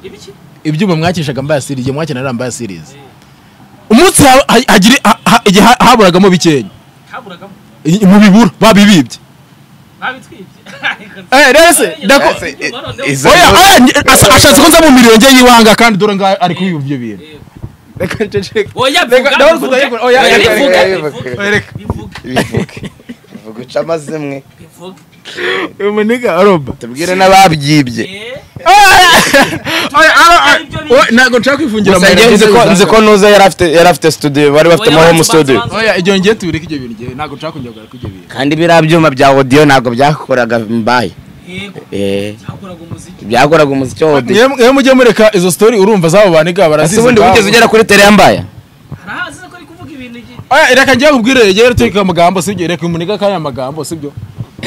ibiki ibyuma mwakinishaga mbaya sirizi igihe mwakinara mbaya sirizi umunsi ha- ha- hagira ha- ha- igihe ha- haburagamo bikenya kaburagamo I- mu bibura babibibye babitwibye Eh, rero se dako Ese, eh, izo- oya oya nge- asa- ashatse ko nza mu mirenge y'iwanga kandi dore ngaho ari kubiba ibyo bintu reka nceceke oya Reka, ndabona ukuntu yayikoze. Oya, bivuge. reka, Bivuge, reka, bivuge, reka. Reka. bivuge, bivuge bivuge uca amazimwe bivuge. uyu muniga aroba tubwire n'ababyibye Eh, ntabwo nshaka kwifungira gusa njye nzi ko nzi ko nuza yari afite yari afite studio bari bafite muri home studio oya igihe ngiye tubireke ibyo bintu njye ntabwo nshaka kongera kugaruka ibyo bintu kandi biriya byuma bya audio ntabwo byakoraga mbaye yego eh byakoraga umuziki byakoraga umuziki wa audio iyo iyo mujye mureka izo story urumva zabo baniga ese barazizi ubundi ubwabo. wigeze ugera kuri tere yambaya arahazi ko ari kuvuga ibintu iki- oya reka njye nkubwire njye rero turi amagambo sibyo reka umuniga kandi amagambo sibyo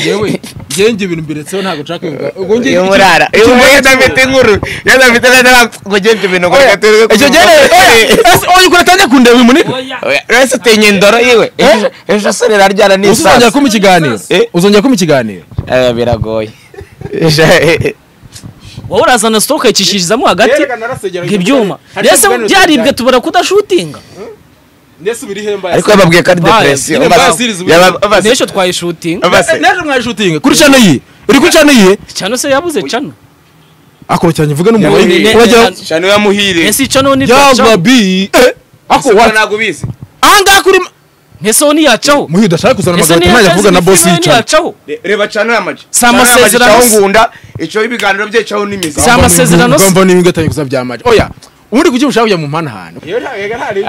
yewe njye njye ibintu mbiretseho ntabwo nshaka kubivuga ubwo njye iyo murara iyo murara adafite inkuru iyo adafite neza ngo ugende ibyo bintu ngo reka turebe ko icyo gihe rero oya ese oya ukora atangiye kundeba uyu muniga oya Oya, wese utenye indoro yiwe ejo ejo asore araryana uzongera n'isazi ko mu kiganiro Eh? uzongera ko mu kiganiro Eh, biragoye wowe urazana sitoke ayicishirizamo hagati ngo ibyuma mbese byaribwe tubura kudashutinga ndetse ubiri hemba ariko yababwiye ko ari Mbaye, depression nyine Basi- Basirizi ubu- yaba- basi- n'ejo twayishutinga basi. naje mwayishutinga kuri channel yi uri kuri channel yi cyane se yabuze cano akora cyane uvuga n'umugore Yabaye- we. urajya Shani yamuhiriye ese cano ni yaba cano bi eh, ako Ese wa ntabwo ubizi anga kuri ntese wo niyacaho muhi udashaka kuzana ese amagambo ntajya niyacaho kuvuga na boss zigifiwe yicara niyacaho Re- reba cano yamaje Si amasezerano se. ngunda icyo ibiganiro bye cyaho n'imizi Si amasezerano se. ngomba n'ibintu atanye kuzabyamaje oya ubundi kuki ushaka kujya mu mpana ahantu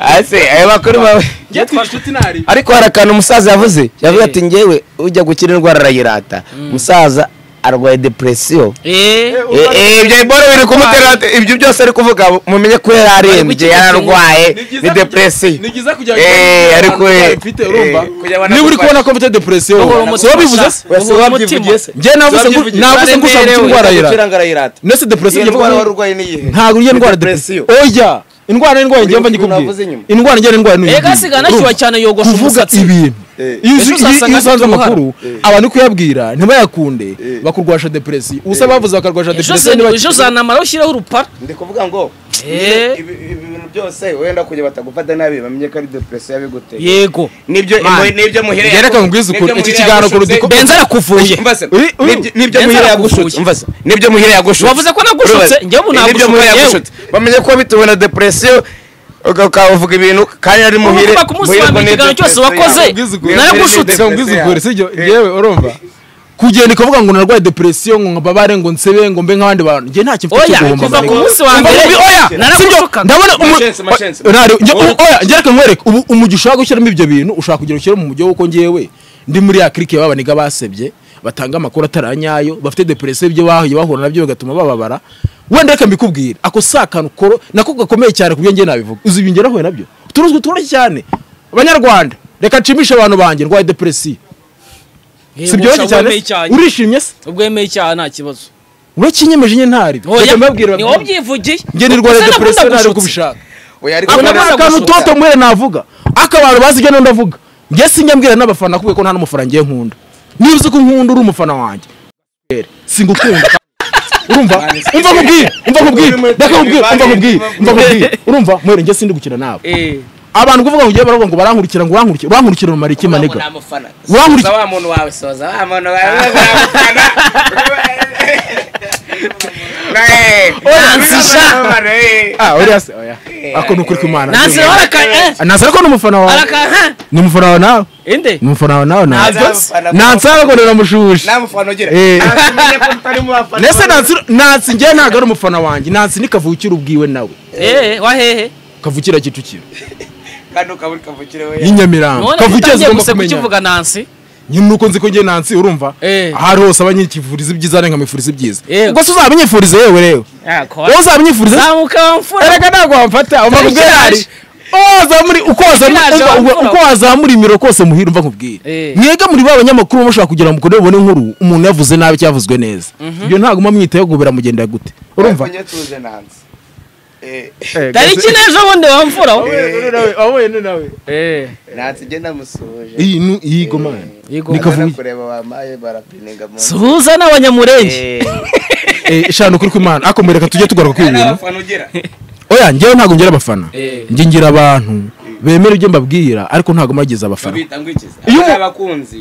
ase aya bakuru bawe njye turi inshuti ntari ariko hari akantu umusaza yavuze yavuze ati ngewe ujya gukira indwara arayirata umusaza arwaye depresiyo eh Eh, eh, ibyo bora biri kumutera ibyo byose ari kuvuga mumenye ko yari arembye yari arwaye ni depresiyo ni byiza kujya Eh, ariko eh, mfite urumva eh, kujya abona niba uri gufasha. kubona ko mfite depresiyo Uhora si wowe bivuze umufasha. se Wese Ubu wabyivugiye se? njye navuze ngo Wabyivugiye. navuze ngo ushaka Waremerewe, gukira indwara ujya yirata gukira ngo arayirata nese depresiyo iyo njye ndwara mvuga warurwaye ni iyihe ntabwo iyo ndwara Ni depresiyo oya indwara n'indwara njye mba Navuze ngikubwiye inyuma. indwara njye n'indwara n'uyu eh gasi ganashyuha cyane yogosha kuvuga umusatsi ibintu Eh. iyo uzi- Ejo uzasanga iyo usanze afite uruhara. amakuru abantu kuyabwira ntibayakunde bakurwasha depresiyo ubusa bavuze bakarwasha ejo depresiyo ze- ejo ntibakize uzanamaraho ushyireho urupara ndi kuvuga ngo Eh. ibi ibi bintu byose wenda kugira batagufata nabi bamenye ko ari depresiyo yabiguteye yego nibyo Man. nibyo muhire Njye reka nkubwize ukuri, iki kiganiro kurudiko- benza arakuvuye Mvase, Uri- uri- nibyo- nibyo Benzo muhira arakuvuye. yagushutse mvase nibyo muhira yagushutse Wavuze ko nagushutse, Urubaze. njyewe ubu Eh, nagushutse, nibyo muhira yewe. yagushutse bamenye ko bitewe na depresiyo uka- uka- uvuga ibintu kandi ari muhire Uvuga ku munsi wa mbere ikiganiro cyose wakoze, naragushutse. reka nkubwize ukuri sibyo yewe urumva kugenda ikavuga ngo narwaye depresiyo ngo nkababare ngo nsebe ngo mbe nk'abandi bantu njye ntacyo mfite oya cyo kuva guhomba ku munsi wa Umva, mbere umva, oya naragutukaga. ndabona umu- Machense, machense. Ntari, njye- u- oya njye reka nkwereke ubu umugisha ushaka gushyiramo ibyo bintu ushaka kugira ushyire mu mujyo kuko ngewe ndi muri ya clique baba niga basebye batanga amakuru atari anyayo bafite depresiyo ibyo bahuye bahura nabyo bigatuma bababara wenda reka mbikubwire ako si akantu koro nako gakomeye cyane ku byo njye nabivuga uzi ibi ngerahuye nabyo turuzwi toroshye cyane abanyarwanda reka nshimishe abantu banjye ndwaye depresiyo si byoroshye cyane se? urishimye se ubwo yemeye icyaha nta kibazo urakinyemeje nyine ntari reka mbabwire ni wowe byivugiye njye nirwara depresiyo ntari kubishaka oya ariko ariko Akunda nta kantu gusuhuza. toto mwere navuga ako abantu bazi ibyo ndavuga njye sinjya mbwira n'abafana kubera ko nta n'umufana ngiye nkunda niba uzi ko unkunda uri umufana wanjye singukunda urumva umva nkubwire umva nkubwire reka nkubwire umva nkubwire umva nkubwire urumva mwere njye sindi gukina nawe abantu kuvuga ngo njyewe baravuga ngo barankurikira ngo urankurikira urankurikira mu mariki manega urankurikira wa muntu wawe soza wa muntu wawe uzamukana ah uriya se oya ako ni ukuri kw'imana nansi nawe araka nasara ko ni umufana wawe araka ni umufana wawe nawe inde ni umufana wawe nawe nawe Ntabwo se. nansara ngo naramushushe mufana ugira Eh. ntabwo mutari mu bafana Nese nansi nansi njye ntago ari umufana wanjye nansi ni kavukire ubwiwe nawe eh wahehe kavukira kicukiro kandi ukabura ukavukire we y'inyamirambo none kavukire utangiye zigomba gusa kumenya kukivuga nansi nyine uko nzi ko njye nansi urumva Eh. ahari hose abanyifuriza ibyiza nkamifuriza ibyiza Yego. ubwo se uzabinyifuriza yewe rero wowe uzabinyifuriza zamuka wamfura erega ntabwo wamfata umva kubwira ari wazamuri uko wazamura Ikiraje umva- wamfura. uko wazamura imiro kose muhira umva nkubwire Eh. mwega muri ba banyamakuru baba mushaka kugira ngo mukore mubone inkuru umuntu yavuze nabi cyavuzwe neza ibyo ntabwo muba mwitaho ngo biramugendera gute urumva Ariko njye tuze nanze Eh, tariki n'ejo bundi wamfura wowe. eh nanze njye namusuhuje iyi ni iyi gomani Igomani. nikavuye kureba wamaye barapininga mu suhuza n'abanyamurenge Eh, shana ukuri kw'imana ariko mbere reka tujye tugaruka kuri ibi bintu bafana ugira oya njyewe ntabwo ngira abafana Eh. njye ngira abantu bemera ibyo mbabwira ariko ntabwo mwagize abafana ngikiza Iyo mu- abakunzi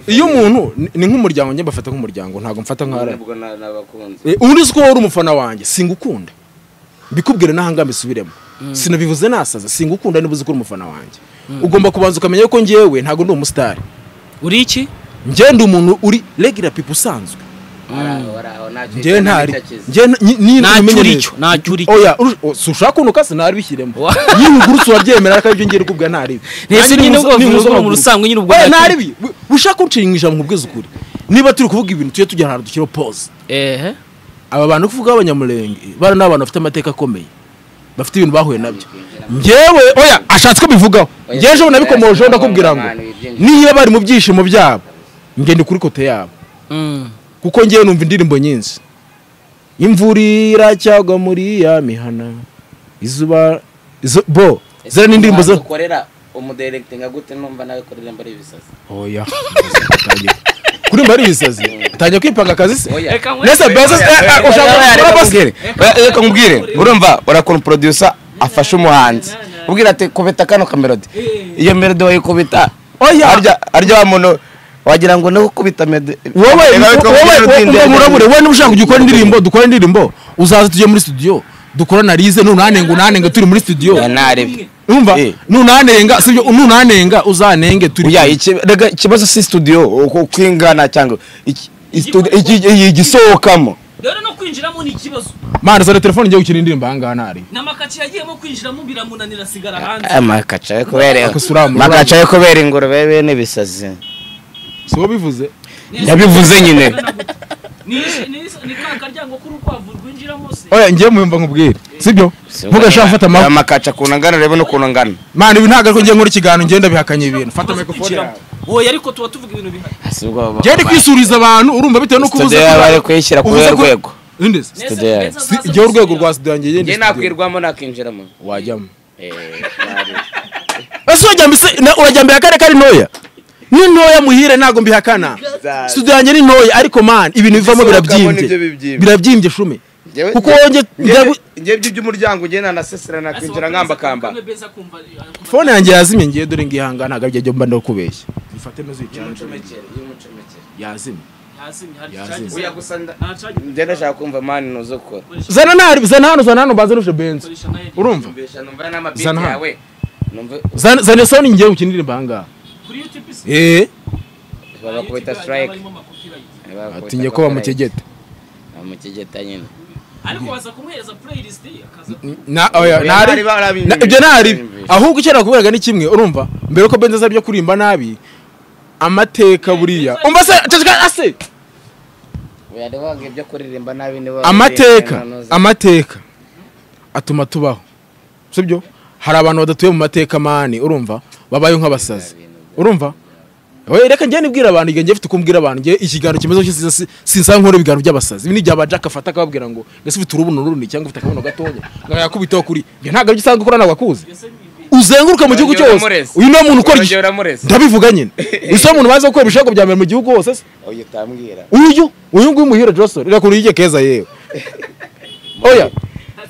iyo umuntu ni- ni nk'umuryango njye mbafata nk'umuryango ntabwo mfata nk'ara ubwo n'abakunzi Eh, ubu uzi ko wowe uri umufana wanjye singukunda mbikubwire n'ahangaha mbisubiremo sinabivuze nasaza singukunda niba uzi ko uri umufana wanjye ugomba kubanza ukamenya yuko njyewe ntabwo ndi umusitari uri iki njyewe ndi umuntu uri regular people usanzwe njyewe ntari njyewe nta- ni- ni- Ntacyo umenye uri neza. cyo, ntacyo uri cyo. oya uru- o, si ushaka kuntu kasi ntari bishyiremo Wa- y'urugurutsu urabyemera ariko aribyo ngiye kubwa ntari Ntese nyine ubwo uvuga ngo mu rusanzwe nyine ubwo ntacyo uri. ntari ushaka kunshingisha mu bwiza ukuri niba turi kuvuga ibintu tujye tujya ahantu dushyiraho pause ehe aba bantu kuvuga abanyamurenge bari ni abantu bafite amateka akomeye bafite ibintu bahuye nabyo njyewe oya ashatse ko bivugaho njyewe ejo nabikomojeho ndakubwira ngo niba bari mu byishimo byabo ngenda kuri kote yabo Mm. kuko ngewe numva indirimbo nyinshi imvura iracyagwa muri ya mihana izuba izo bo zera n'indirimbo zo ukorera umudiregitinga gute numva nawe korera mbere ibisazi oya kuri mba ari ibisazi utangiye kwipanga akazi se Reka nkwereke. nese beza ushaka gukora bose reka nkubwire urumva urakuntu producer afashe umuhanzi ubwira ati kubita kano kamerodi iyo melodi wayikubita Oya. harya harya wa muntu wagira ngo ni ukubita melodi wowe wowe umurabure wowe niba ushaka kujya ukora indirimbo dukora indirimbo uzaza tujye muri studio dukora analize nunane ngo unanenge turi muri studio ntarebe umva Eh. nunanenga sibyo nunanenga uzanenge turi oya iki- rega ikibazo si studio uko kwingana cyangwa iki- istu- iki- iyi igisohokamo rero no kwinjiramo ni ikibazo mana zana telefone njye gukina indirimbo ahangaha ntari n'amakaci yagiyemo kwinjiramo biramunanira asigara hanze amakaca yo kubera Ako si uramura. amakaca yo kubera ingurube bene ibisazi si wowe bivuze yabivuze nyine ni ni ka karyango k'urukwavu rwinjiramo se oya njye muyumva nkubwire sibyo mvuga shaka fata amahoro amakaca ukuntu angana urebe n'ukuntu angana mana ibi ntabwo ariko njye nkora ikiganiro njye ndabihakanye ibintu fata mikrofone yawe wowe ariko tuba tuvuga ibintu bihari njye ndi kwisuriza abantu urumva bitewe nuko ubuze Studio yaba kuba- ari kuyishyira kuri ubuze urwo ku- rwego. Indi se? Nese- Studio. nese Si- azaza njye urwego kugira- rwa studio njye ndi njye studio nakwirwamo nakinjiramo wajyamo Eh, ese urajya mbise na- urajya mbere akare kari noya ni ntoya muhire ntabwo mbihakana studio yanjye ni ntoya ariko man ibintu bivamo Ibisohokamo nibyo birabyimbye bibyimbye. birabyimbye shumi Njyewe- kuko wonge ndabu- njye by'umuryango njye nanasesera nakwinjira nkambakamba Kame beza kumva- kumva- fone yanjye yazimye ngiye dore ngihanga ntabwo aribyo mba ndakubeshya ifate maze uyicanye yazimye Yazimye, hari Yazimye. charge Oya zabo. gusa nda- Nta charge njye ndashaka kumva mani nuzukura zana nari zana hano zana hano mbanze nufite benzo ukoresha nayo. urumva mbesha numva n'amabiti Zana hano. yawe numva zana zana soni ngiye gukinira imbanga Kuri YouTube se, eh bakubita hajya strike barimo amakopi. atinye ko bamukegeta bamukegeta nyine ariko baza kumuhereza playlist akaza Na- oya, Oya, ntari- ntari barabi- na- ibyo ntari bimvisha. ahubwo icyo nakubwiraga ni kimwe urumva mbere ko benzi azajya byo kurimba nabi amateka buriya umva se ceceka ase uya ndabona ibyo kuririmba nabi niba amateka amateka atuma tubaho sibyo hari abantu badatuye mu mateka mani urumva babayeho nk'abasazi urumva Oya, reka njye nibwira abantu igihe njye mfite uko mbwira abantu njye ikiganiro kimeze gutya sinsa nkora ibiganiro by'abasazi ibi ni ibyaba jack afata akababwira ngo ese ufite urubuno runini cyangwa ufite akabuno gatoya ngo yakubiteho kuri njye ntabwo aribyo usanzwe ukora nabakuzi uzenguruka mu gihugu Urongera cyose uramureze. uyu ni umuntu ukora iki Urongera uramureze. ndabivuga nyine uyu si wa muntu bazi gukora ibishaka bya mbere mu gihugu hose se oya utambwira uyu uyu nguyu muhira Johnson irakuntu yige keza yewe oya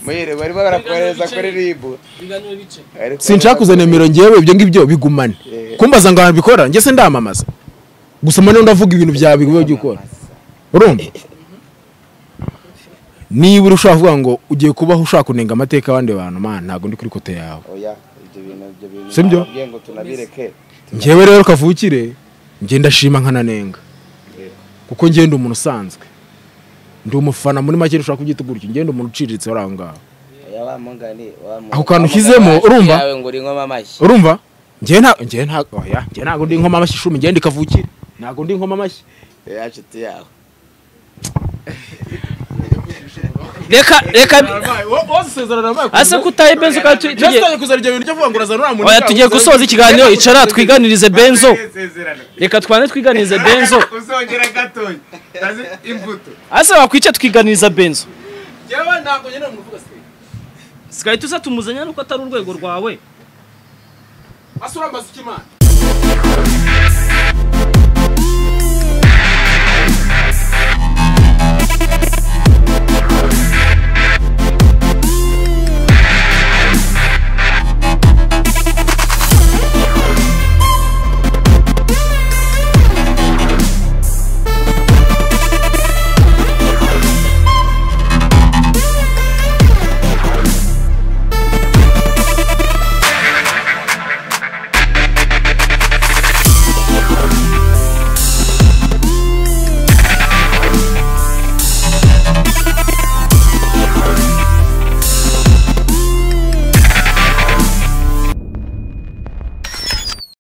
muhire bari barakohereza kuri ribu ibiganiro bice Ariko- sinshaka kuzana nimero ngewe ibyo ngibyo bigumane kumbaza ngo nabikora njye se ndamamaza gusa mbona ndavuga ibintu byawe bigoye gukora urumva niba ushaka kuvuga ngo ugiye kubaho ushaka kunenga amateka y'abandi bantu man ntabwo ndi kuri kote yawe oya ibyo bintu ibyo bintu Si byo? nababwiye ngo tunabireke ngewe rero kavukire njye ndashima nkananenga kuko ngenda umuntu usanzwe ndi umufana muri make ushaka kubyita gutyo ngenda umuntu uciriritse wari aho ngaho oya wa mugani wa mugani ako kantu ushyizemo urumva yawe ngo uri nkoma amashyi urumva njye nta njye nta oya njye ntago ndi nkoma amashyi icumi njye ndi kavukire ntago ndi nkoma amashyi ya nshuti yawe reka reka ase kutaye benzo kandi tu- tugiye oya tugiye gusoza ikiganiro icara twiganirize benzo reka twane twiganirize benzo uzongera gatoya ndazi imbuto ase wakwica twiganiriza benzo yewe ntabwo nyine muvuga se sigaye tuza tumuzanya nuko atari urwego rwawe asura amazu k'imana